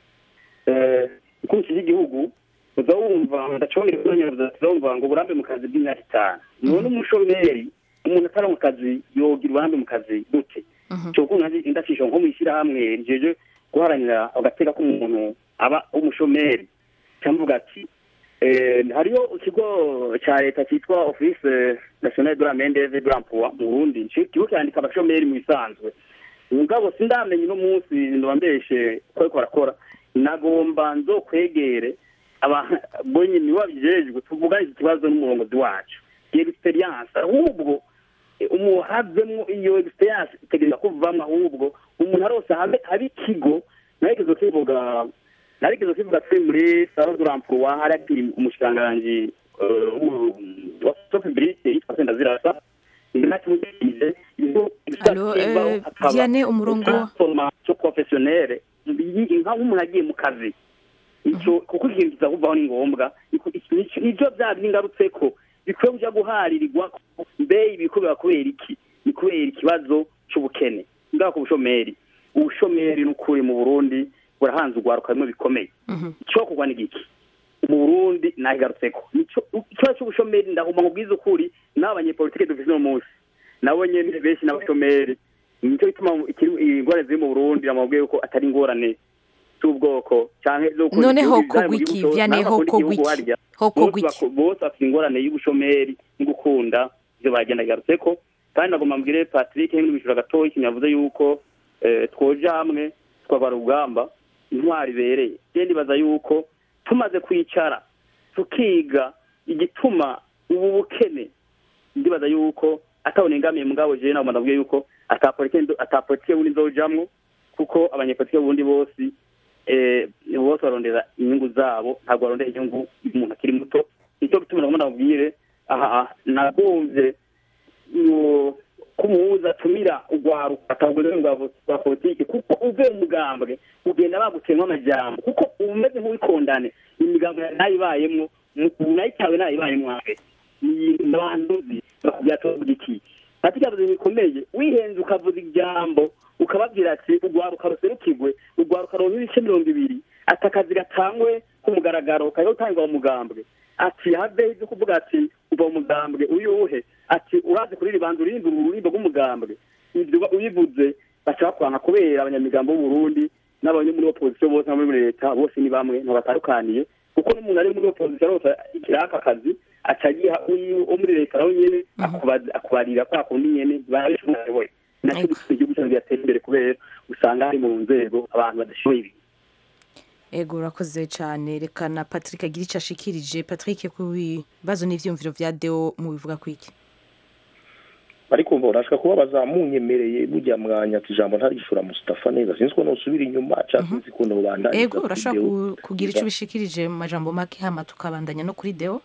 eh ukuntu kiri igihugu uza wumva ndacongera kunyereza uzumva ngo uburambe mu kazi bw'imyaka itanu none umushomeri umuntu atari mu kazi yogira uburambe mu kazi gute cyo kuntu haje indafisho nko mu ishyirahamwe rijeje guharanira agateka k'umuntu aba umushomeri cyamvuga ati Eh, hariyo ikigo cya leta cyitwa office national de la main d'oeuvre de l'emploi mu Burundi Ico kigo cyandika abashomeri mu bisanzwe mugabo sindamenye uno munsi ndabambeshe ko ariko barakora nagomba nzokwegere aba bonye ni wabijejwe tuvugane iki kibazo n'umurongozi wacu iyo experience ahubwo eh, umuhavemwo iyo experience itegereza kuvamwo ahubwo umuntu arose habe habe ikigo narekezo kivuga narekezo kivuga turi muri salo de l'emploi hari umushikiranganji eh, w'u- wa publicité yitwa Sendazirasa ndinakimugize Allo, eh, Vianney, umurongo- formation professionnelle iyi nka nk'umuntu agiye mu kazi icyo kuko ikintu kiza kuvaho ni ngombwa Iko- iki- nico- nivyo bya bingarutseko bikwiye kuja guharirwa mbe ibi kubera kubera iki ni kubera ikibazo c'ubukene ngaho ku bushomeri ubushomeri n'ukuri mu burundi burahanze urwaruka bimwe bikomeye icyo kugwa ni giki mu burundi nahigarutseko Nico- ikibazo c'ubushomeri ndahuma nkubwiza ukuri n'abo banyepolitike dufise uno munsi nabo nyene benshi n'abashomeri nicyo gituma ikiri- ingorane ziri mu burundi namubwiye yuko atari ingorane z'ubwoko canke zo gukunda Noneho igihugu, kogwa mu iki? gihugu cose, Vianney, naho bakunda ho igihugu kogwa iki? harya. Ho Bose kogwa iki? bako- bose bafite ingorane y'ubushomeri no gukunda ivyo bagenda garutseko kandi nagomba mbwire patrick henry mishura gatoya ikintu yavuze yuko eh, twoja hamwe twagwara urugamba intwari ibereye je ndibaza yuko tumaze kwicara tukiga igituma ubu bukene ndibaza yuko atabona ingamiye mugabo jewe nagomba ndabwiye yuko atapolitike atapolitike bundi nzojamwo kuko abanyepolitike bundi bose eh, bose barondera inyungu zabo ntabwo barondera inyungu y'umuntu akiri muto nicyo gituma nagomba ndabwire aha nagumvye ngo ko umuhuza atumira urwaruka atabwo rero rwa rwa politiki kuko uvuye mu mugambwe ugenda bagutsemwa amajambo kuko uba umeze nk'uwikondane imigambo nayibayemwo nayitawe nayibayemwo afe ni banduzi byatovuga iki ati cyavuze bikomeye wihenze ukavuza ijambo ukababwira ati urwaruka ruserukirwe urwaruka ruronka ibice mirongo ibiri ati akazi gatangwe ku mugaragaro kajya gutangwa mu mugambwe ati have ibyo kuvuga ati uva mu mugambwe uyuhe ati urazi kuri ribanza urimba ururimbo rw'umugambwe ibyo ubivuze baca bakwanga kubera abanyamigambo b'uburundi n'abanye muri opozisiyo bose no muri leta bose ni bamwe ntibatandukaniye kuko n'umuntu ari muri opozisiyo arose ikiraka akazi aca agiha wo muri leta nawe nyene akubaza- akubarira kwa kundi nyene barabishoboye nacyo gituma igihugu cyacu kigatera imbere kubera usanga hari mu nzego abantu badashoboye ibintu ego urakoze cyane reka na patrick agira icyo ashikirije patrick ku bibazo n'ivyumviro vya deo mubivuga kwiki ariko mba urashaka kuba bazamunyemereye burya mwanya ati ijambo ntarishura Mustafa neza sinzi ko nosubira inyuma cyangwa sinzi ko nobandanya ego urashobora ku- kugira icyo ubishikirije mu majambo make hama tukabandanya no kuri deo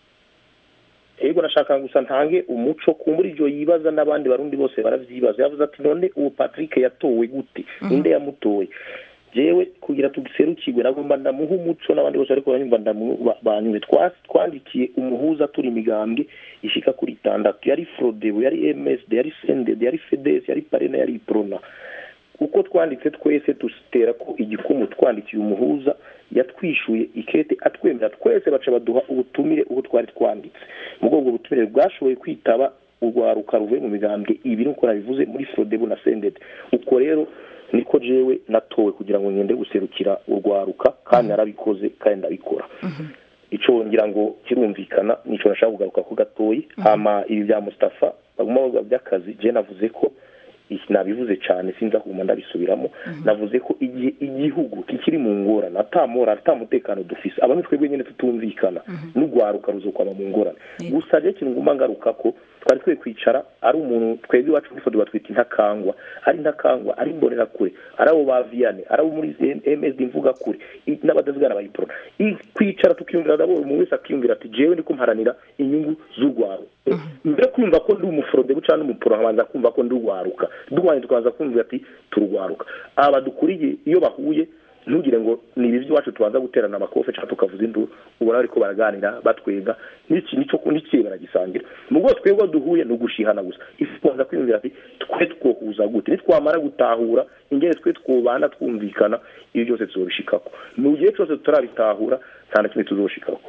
ego nashaka gusa ntange umuco kumbura ivyo yibaza n'abandi barundi bose baravyibaza yavuze ati none uwo Patrick yatowe gute ninde yamutoye jewe kugira tugiserukirwe nagomba ndamuha umuco n'abandi bose ariko banyumva ndamu- ba- banyumve Twa- twandikiye umuhuza turi imigambwe ishika kuri itandatu yari frodebu yari msd yari sended yari fedes yari parena yari iprona uko twanditse twese dutera ko igikumu twandikiye umuhuza yatwishuye ikete atwemera twese baca baduha ubutumire ubu twari twanditse mu bwoko ubutumire bwashoboye kwitaba urwaruka ruvuye mu migambwe ibi nuko nabivuze muri frodebu na sended uko rero niko jewe natowe kugira ngo ngende guserukira urwaruka kandi narabikoze kandi ndabikora ico ngira ngo kirumvikana nico nashaka kugaruka ko gatoyi hama ibi bya Mustafa baguma bavuga by'akazi je navuze ko iki nabivuze cyane sinza kuguma ndabisubiramo navuze ko igihe igihugu kikiri mu ngorane atamora atamutekano dufise abamwe twebwe nyene tutumvikana n'urwaruka ruzokwama mu ngorane gusa je kintu nguma ngaruka ko twari twe kwicara ari umuntu twebwe iwacu muri fodo batwita intakangwa ari intakangwa ari imbonera kure ari abo ba viyane ari abo muri msd mvuga kure i- n'abadavugana bayiporo kwicara tukiyumvira dabo umuntu wese akiyumvira ati jewe ndiko mparanira inyungu z'urwaruka mbere yo kumva ko ndi umuforodebu cyangwa umuporo nkabanza kumva ko ndi urwaruka duhwanye tukabanza kumva ati turwaruka aba badukuriye iyo bahuye ntugire ngo ni ibi by'iwacu tubanza guterana amakofe cyangwa tukavuza induru ubona bariko baraganira batwenga n'iki nico n'ikiye baragisangira mu bwo twebwe duhuye ni ugushihana gusa ifu kubanza kwiyumvira ati twe twohuza gute nitwamara gutahura ingene twe twobana twumvikana ibi byose tuzobishikako mu gihe cyose tutarabitahura nta na kimwe tuzoshikako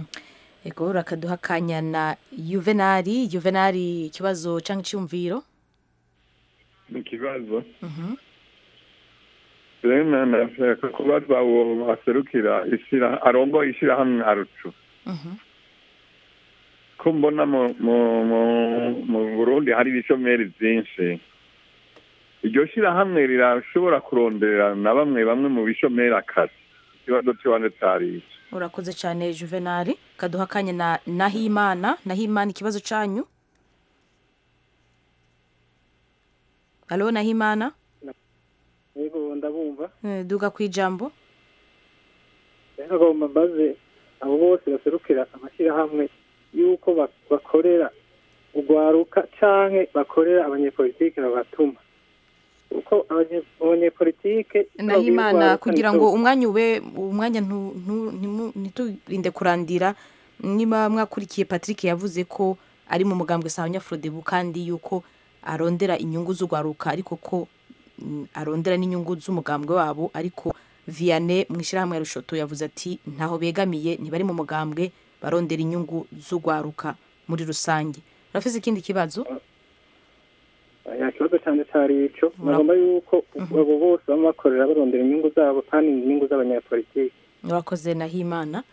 ego rakaduha akanya na yuvenali yuvenali ikibazo cyangwa icyumviro mu kibazo rero ndashaka kubaza uwo aserukira ishyira arongoye ishyirahamwe arucu ko mbona mu mu- mu- mu burundi hari ibishomeri byinshi iryo shyirahamwe rirashobora kuronderera na bamwe bamwe mu bishomeri akazi ikibazo cy'ibanze cyari iki urakoze cyane juvenali kaduha akanya na nahimana nahimana ikibazo cyanyu halo nahimana yego ndabumva Eh, duga ku ijambo rero agomba mbaze abo bose baserukira amashyirahamwe y'uko bak- bakorera urwaruka canke bakorera abanyepolitike babatuma kuko abanye- abanyepolitike nahimana kugira ngo umwanya ube umwanya ntu- ntu- ntimu- ntiturinde kurandira niba mwakurikiye patrick yavuze ko ari mu mugambwe sawa nyafurodebu kandi yuko arondera inyungu z'urwaruka ariko ko mm, arondera n'inyungu z'umugambwe wabo ariko vianney mu ishyirahamwe ya rushoto yavuze ati ntaho begamiye ntibari mu mugambwe barondera inyungu z'urwaruka muri rusange urafise ikindi kibazo nta kibazo cyane cyari ico nagomba yuko abo bose baba bakorera barondera inyungu zabo kandi inyungu z'abanyapolitiki murakoze na himana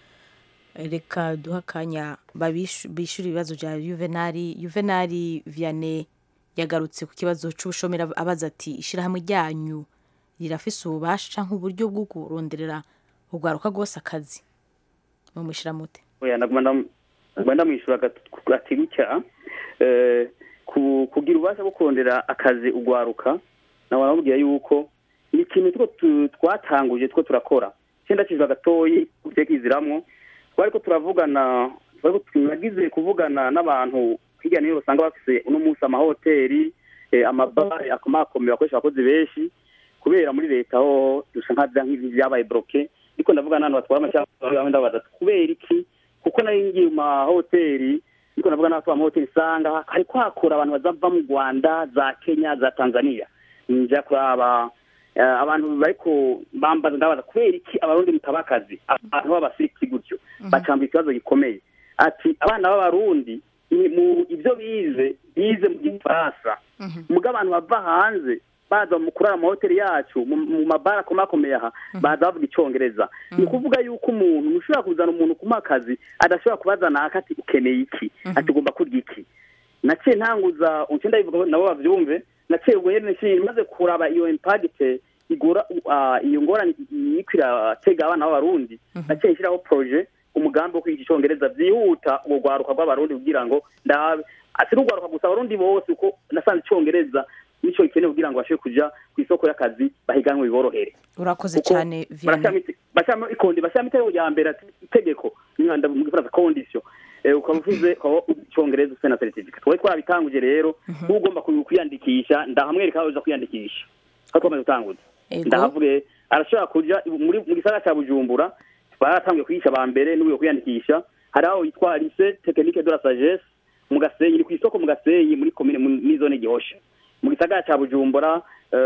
reka duha akanya babishu- bishyure ibibazo bya yuvenali yuvenali vianney yagarutse ku kibazo cy'ubushomeri ab- abaza ati ishyirahamwe ryanyu rirafise ububasha cyangwa uburyo bwo kuronderera urwaruka rwose akazi mumushyira mute oya naguma ndam- naguma ndamwishyura gat- ati gutya eh, ku- kugira ububasha bwo kurondera akazi ugwaruka nawe aramubwira yuko ni ikintu two tu- twatanguje two turakora cyenda kijwe gatoyi ugiye kiziramwo twari ko turavugana twari ko tunagize kuvugana n'abantu hirya no hino usanga bafise uno munsi amahoteli eh, amabare akomakomeye bakoresha abakozi benshi kubera muri leta ho dusa nka nk'ibi byabaye bloke ariko ndavuga n'abantu batwara amashyamba ndabaza kubera iki kuko nari ngiye mu mahoteli ariko ndavuga n'abatwara amahoteli usanga hari kwakura abantu bazava mu rwanda za kenya za tanzania nja kuraba eh, abantu bariko bambaza ndabaza kubera iki abarundi mutaba akazi abantu b'abasiriki gutyo bacambura ikibazo gikomeye ati abana b'abarundi ni mu ibyo bize bize mu gifaransa muga abantu bava hanze baza mu kurara mu mahoteli yacu mu mu mabara akomakomeye aha baza bavuga icyongereza ni ukuvuga yuko umuntu ntushobora kuzana umuntu kumuha akazi adashobora kubazana aka ati ukeneye iki ati ugomba kurya iki naciye ntanguza uce ndabivuga nabo bavyumve naciye ubwo nyene nshimye maze kuraba iyo impagite igora uh, iyo ngorane iriko iratega abana b'abarundi naciye nshyiraho projet umugambi wo kwiga icongereza vyihuta urwo rwaruka rw'abarundi kugira ngo ndabe ati n'urwaruka gusa abarundi bose uko nasanze icongereza nico gikenewe kugira ngo bashobore kuja ku isoko y'akazi bahiganwe biborohere urakoze cyane vianney barashyiramo bashyiramo ikondi bashyiramo itegeko rya mbere ati itegeko mwanda mu gifaransa condition Eh, ukaba uvuze ukaba uzi icongereza ufite na certificate twari twarabitanguje rero uba ugomba ku- kwiyandikisha ndahamwereka aho uza kwiyandikisha aho twamaze gutanguza Ego. ndahavuge arashobora kuja muri mu gisagara cya bujumbura baratanguye kwigisha aba mbere n'ubuye kwiyandikisha hari aho yitwa lycée technique de la sagesse mu gasenyi ni ku isoko mu gasenyi muri komine mu- muri zone gihosha mu gisagara cya bujumbura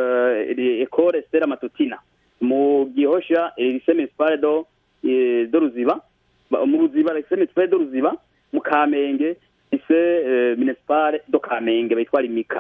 eh, ecole stella matutina mu gihosha eh, lycée municipal do eh, do ruziba Ba- mu ruziba lycée municipal do ruziba mu kamenge lycée eh, municipal do kamenge bayitwa limika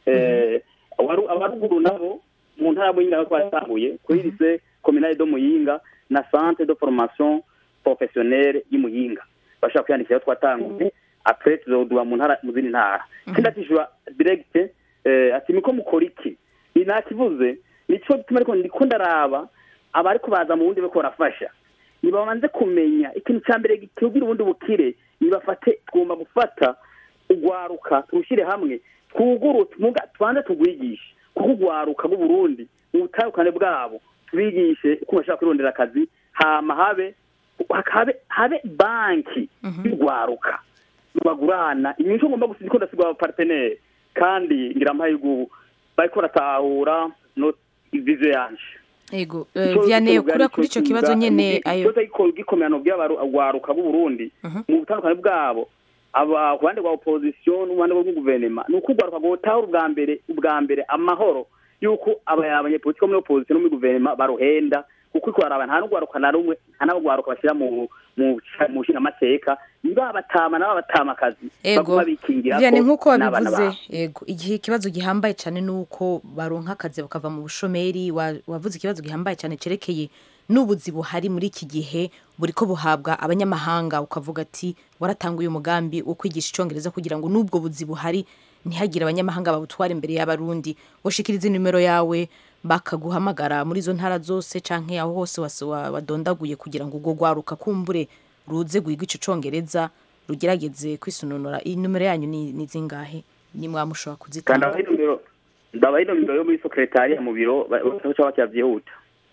eh abaru- abaruguru nabo mu ntara muyinga aho twatanguye kuri lycée communale do muyinga na centre de formation professionnelle y'imuyinga bashobora kwiyandikira aho twatanguye après tuzoduba mu ntara mu zindi ntara sindatishura direct eh, ati niko mukora iki ni nakivuze nico gituma ariko ndiko ndaraba abariko baza mu bundi bariko barafasha nibabanze kumenya ikintu cya mbere gitubwira ubundi bukire nibafate tugomba gufata ugwaruka turushyire hamwe twuguru tumuga tubanze tugwigishe kuko ugwaruka bw'uburundi mu butandukane bwabo tubigishe uko bashobora kwirondera akazi hama habe habe habe banki y'ugwaruka bagurana inyungu ngomba gusiga ko ndasigwa abapartenere kandi ngira amahirwe ubu bariko baratahura no vize yanje ego eh, vianney kuri kuri icyo kibazo nyine ayo ikibazo gikomeyano by'abaruka b'uburundi mu butandukane bwabo aba ku ruhande rwa opposition n'uruhande rwa guverinoma ni uko urwaruka rwotahura ubwa mbere ubwa mbere amahoro y'uko aba- abanyepolitiki bo muri opposition no muri guverinoma baruhenda kuko iko baraba nta n'urwaruka na rumwe nta n'urwaruka bashyira mu mu mu nshingamateka niba batama nabo batama akazi ego baguma bikingira vianney ko nk'uko n'abana wabivuze babo. ego igihe ikibazo gihambaye cyane ni uko baronka akazi bakava mu bushomeri wa- wavuze ikibazo gihambaye cyane cyerekeye n'ubuzi buhari muri iki gihe buri ko buhabwa abanyamahanga ukavuga ati waratanguye umugambi wo kwigisha icyongereza kugira ngo n'ubwo buzi buhari ntihagire abanyamahanga babutwara imbere y'abarundi washikiriza nimero yawe bakaguhamagara muri izo ntara zose canke aho hose wase- wa- wadondaguye kugira ngo ubwo rwaruka kumbure ruze guhiga ico congereza rugerageze kwisununura iyi nimero yanyu ni ni zingahe ni mwamushobora kandi kuzitanga abaha inomero ndabaha inomero yo muri sekretariya mu biro bashobora bakira byihuta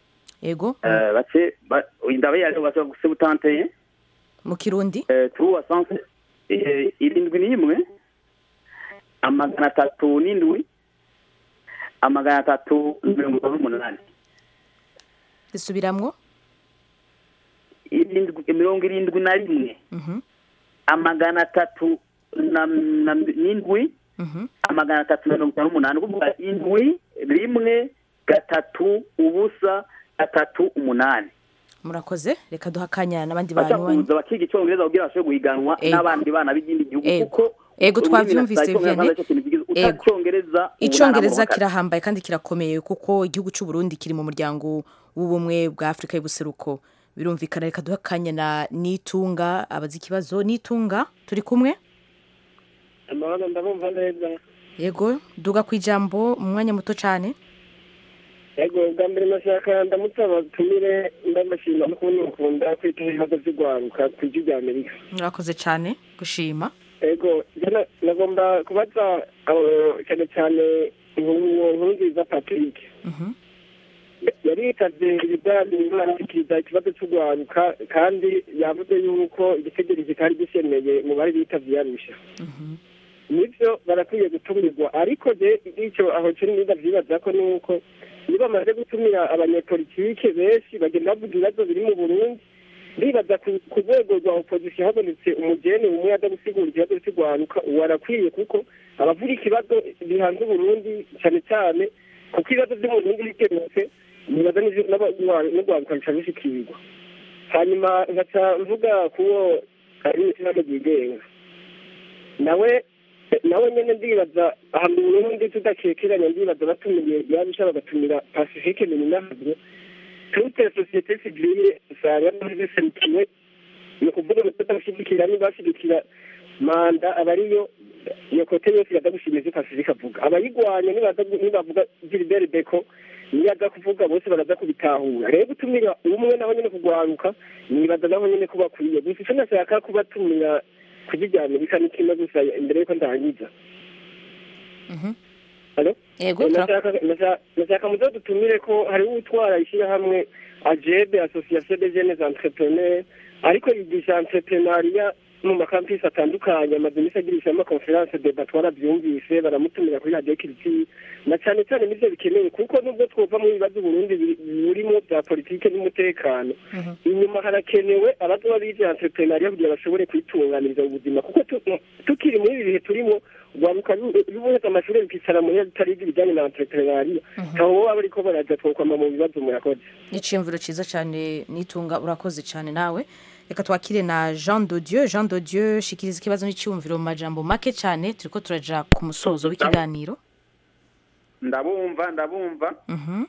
ego Eh, bace ba- ndabaha rero bashobora guse butanteye mu kirundi turuwa sanse eh, irindwi n'imwe amagana atatu n'indwi amagana atatu mirongo itanu n'umunani risubiramwo irindwi mirongo irindwi na rimwe amagana atatu na na- n'indwi amagana atatu na mirongo itanu n'umunani kuvuga indwi rimwe gatatu ubusa gatatu umunani murakoze reka duha akanya n'abandi bashaka bantu kuza bakiga icyongereza kugira bashobore guhiganwa Ego. n'abandi bana b'ikindi gihugu Ego. kuko Ego, ururimi twavyumvise, nasaye ko Vianney. nk'abantu aricyo kintu kigize- Ego. utacongereza ubu icongereza nta namwe kirahambaye kandi kirakomeye kuko igihugu cy'u Burundi kiri mu muryango w'ubumwe bwa Afurika y'ubuseruko birumvikana reka duha akanya na nitunga abazi ikibazo nitunga turi kumwe amahoro ndabumva neza yego duga ku ijambo mu mwanya muto cyane yego bwa mbere nashaka ndamutse abatumire ndabashima no kubona mukunda kwitaho ibibazo by'urwaruka ku ijwi rya amerika murakoze cyane gushima yego jana nagomba kubaza abo- cyane cyane uwo nkuru nziza patrick yari yitabye ibiganiro arashyikiriza ikibazo cy'urwaruka kandi yavuze yuko igitegeko kitari gisemeye mu bari bitabye yarusha nibyo barakwiye gutumirwa ariko je icyo aho kiri niba vyibaza ko ni uko iyo bamaze gutumira abanyepolitike benshi bagenda bavuga ibibazo biri mu burundi ndibaza ku ku rwego rwa opozisiyo habonetse umugeni umwe aza gusigura ikibazo cy'urwaruka uwo arakwiye kuko abavuga ikibazo bihanze uburundi cyane cyane kuko ibibazo byo mu burundi bikemutse nibaza n'ivyo- n'aba- n'urwaruka bica bishikirwa hanyuma nkaca mvuga kuwo ari mu ishyirahamwe ryigenga nawe nawe nyene ndibaza aha mu burundi tudakekeranya ndibaza batumiye yabisha bagatumira pacifique mininahavyo toute société civile usanga ziserukiwe ni ukuvuga ngo tudashigikira nibashigikira manda aba ariyo iyo kote yose iraza gushima ivyo pacifique avuga abayigwanya nibaza gu- nibavuga gilbert beko niyo aza kuvuga bose baraza kubitahura rero gutumira umwe naho nyene kugwaruka nibaza naho nyene ko bakwiye gusa ico nashaka kubatumira kujya amerika ni kimwe gusa imbere yuko ndangiza Alo? Yego, Nashaka- nashaka- nashaka muzo dutumire ko hari utwara ishyirahamwe ajebe association des jeunes entrepreneurs ariko yigisha entrepreneuria mu makampisi atandukanye amaze iminsi agirisha amakonferanse deba twarabyumvise baramutumira kuri radiyo kiriti na cyane cyane nibyo bikenewe kuko nubwo twumva mu bibazo uburundi biri- burimo bya politike n'umutekano inyuma harakenewe abazoba bize entrepreneuria kugira bashobore kwitunganiriza ubuzima kuko tu- tukiri muri ibi bihe turimo rwaruka rubuheza amashuri rukicara muri tariga ibijyanye na entrepreneuria ntaho baba bariko baraja twokwama mu bibazo murakoze n'iciyumviro cyiza cyane nitunga urakoze cyane nawe reka twakire na jean de dieu jean de dieu shikiriza ikibazo n'icyumviro mu majambo make cyane turiko turaja ku musozo w'ikiganiro ndabumva ndabumva Mhm,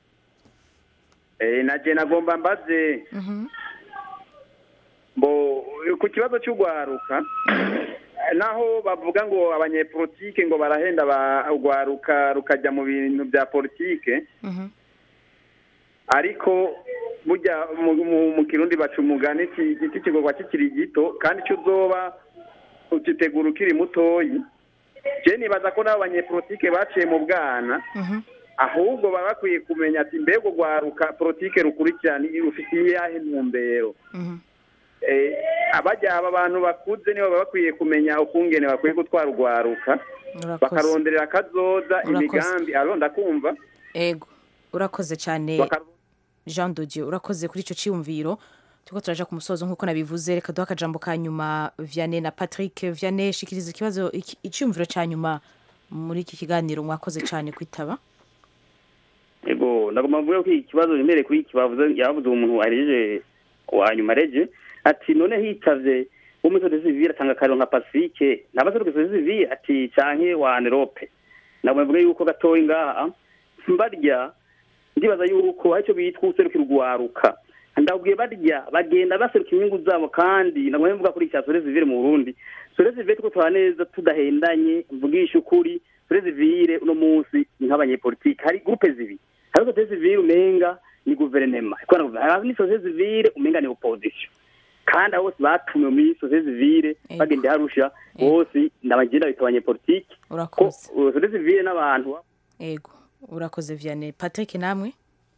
eh naje nagomba mbaze mhm. bo ku kibazo cy'urwaruka naho bavuga ngo abanyepolitike ngo barahenda barwaruka rukajya mu bintu bya politike ariko burya mu, mu, mu kirundi baca umugani iki igiti kigorwa kikiri gito kandi icyo uzoba ukitegura ukiri mutoyi je nibaza ko n'abo banyepolitike baciye mu bwana ahubwo baba bakwiye kumenya ati mbega urwaruka politike rukurikirana rufitiye iyahe ntumbero eh, abajya aba bantu bakuze nibo baba bakwiye kumenya ukungene bakwiye gutwara urwaruka Urakoze. bakaronderera akazoza Urakoze. imigambi aronda kumva ego urakoze cyane Bakar- jean de dieu urakoze kuri icyo cyiyumviro turiko turaja ku musozo nk'uko nabivuze reka duha akajambo ka nyuma vianney na patrick vianney shikiriza ikibazo iki- icyiyumviro cya nyuma muri iki kiganiro mwakoze cyane kwitaba ego nagomba mvuge ko iki kibazo remereye kuri iki bavuze yavuze umuntu areje wa nyuma areje ati none hitavye wo muri sosiyete sivile atanga akariro nka pacifique ntabaseruka sosiyete sivile ati canke wa anerope nagomba mvuge yuko gatoyi ngaha mbarya ndibaza yuko hari icyo bitwa userukira urwaruka ndabwiye barya bagenda baseruka inyungu zabo kandi nagomba mvuga kuri icya sosiyete sivile mu burundi sosiyete sivile tuko tura neza tudahendanye mvugisha ukuri sosiyete sivile uno munsi ni nk'abanyepolitike hari gurupe zibiri hari sosiyete sivile umenga ni guverinema hari ni sosiyete sivile umenga ni opozisiyo kandi abo bose batumiwe muri sosiyete sivile bagenda harusha bose ndabagenda bita abanyepolitike ko urakoze uh, sosiyete sivile n'abantu ego urakoze vianney patrick namwe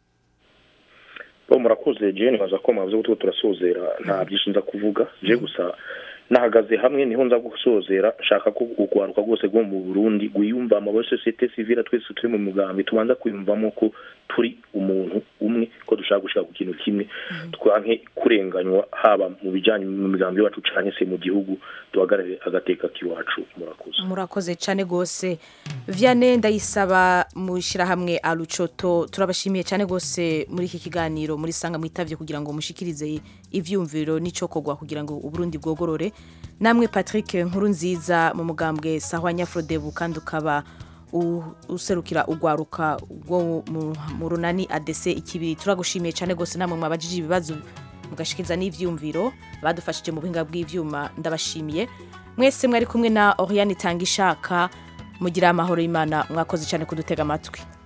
bo murakoze je nibaza ko mwavuze ko turiko turasozera nta byinshi nza kuvuga je gusa nahagaze hamwe niho nza gusozera nshaka ko urwaruka rwose rwo mu burundi rwiyumvamo abo sosiyete sivile twese turi mu mugambi tubanza kwiyumvamo ko turi umuntu umwe ko dushaka gushaka ku kintu kimwe twanke kurenganywa haba mu bijanye mu migambi yacu canke se mu gihugu duhagarare agateka k'iwacu murakoze murakoze cyane rwose vianney ndayisaba mu ishyirahamwe arucoto turabashimiye cyane rwose muri iki kiganiro muri sanga mwitavye kugira ngo mushikirize ivyumviro n'icokorwa kugira ngo uburundi bwogorore namwe patrick nkuru nziza mu mugambwe sahwa nyafrodebu kandi ukaba u- userukira urwaruka rwo mu- mu runani adc ikibiri turagushimiye cyane rwose namwe mwabajije ibibazo mugashikiriza n'ivyumviro badufashije mu buhinga bw'ivyuma ndabashimiye mwese mwari kumwe na oriane itanga ishaka mugira amahoro y'imana mwakoze cyane kudutega amatwi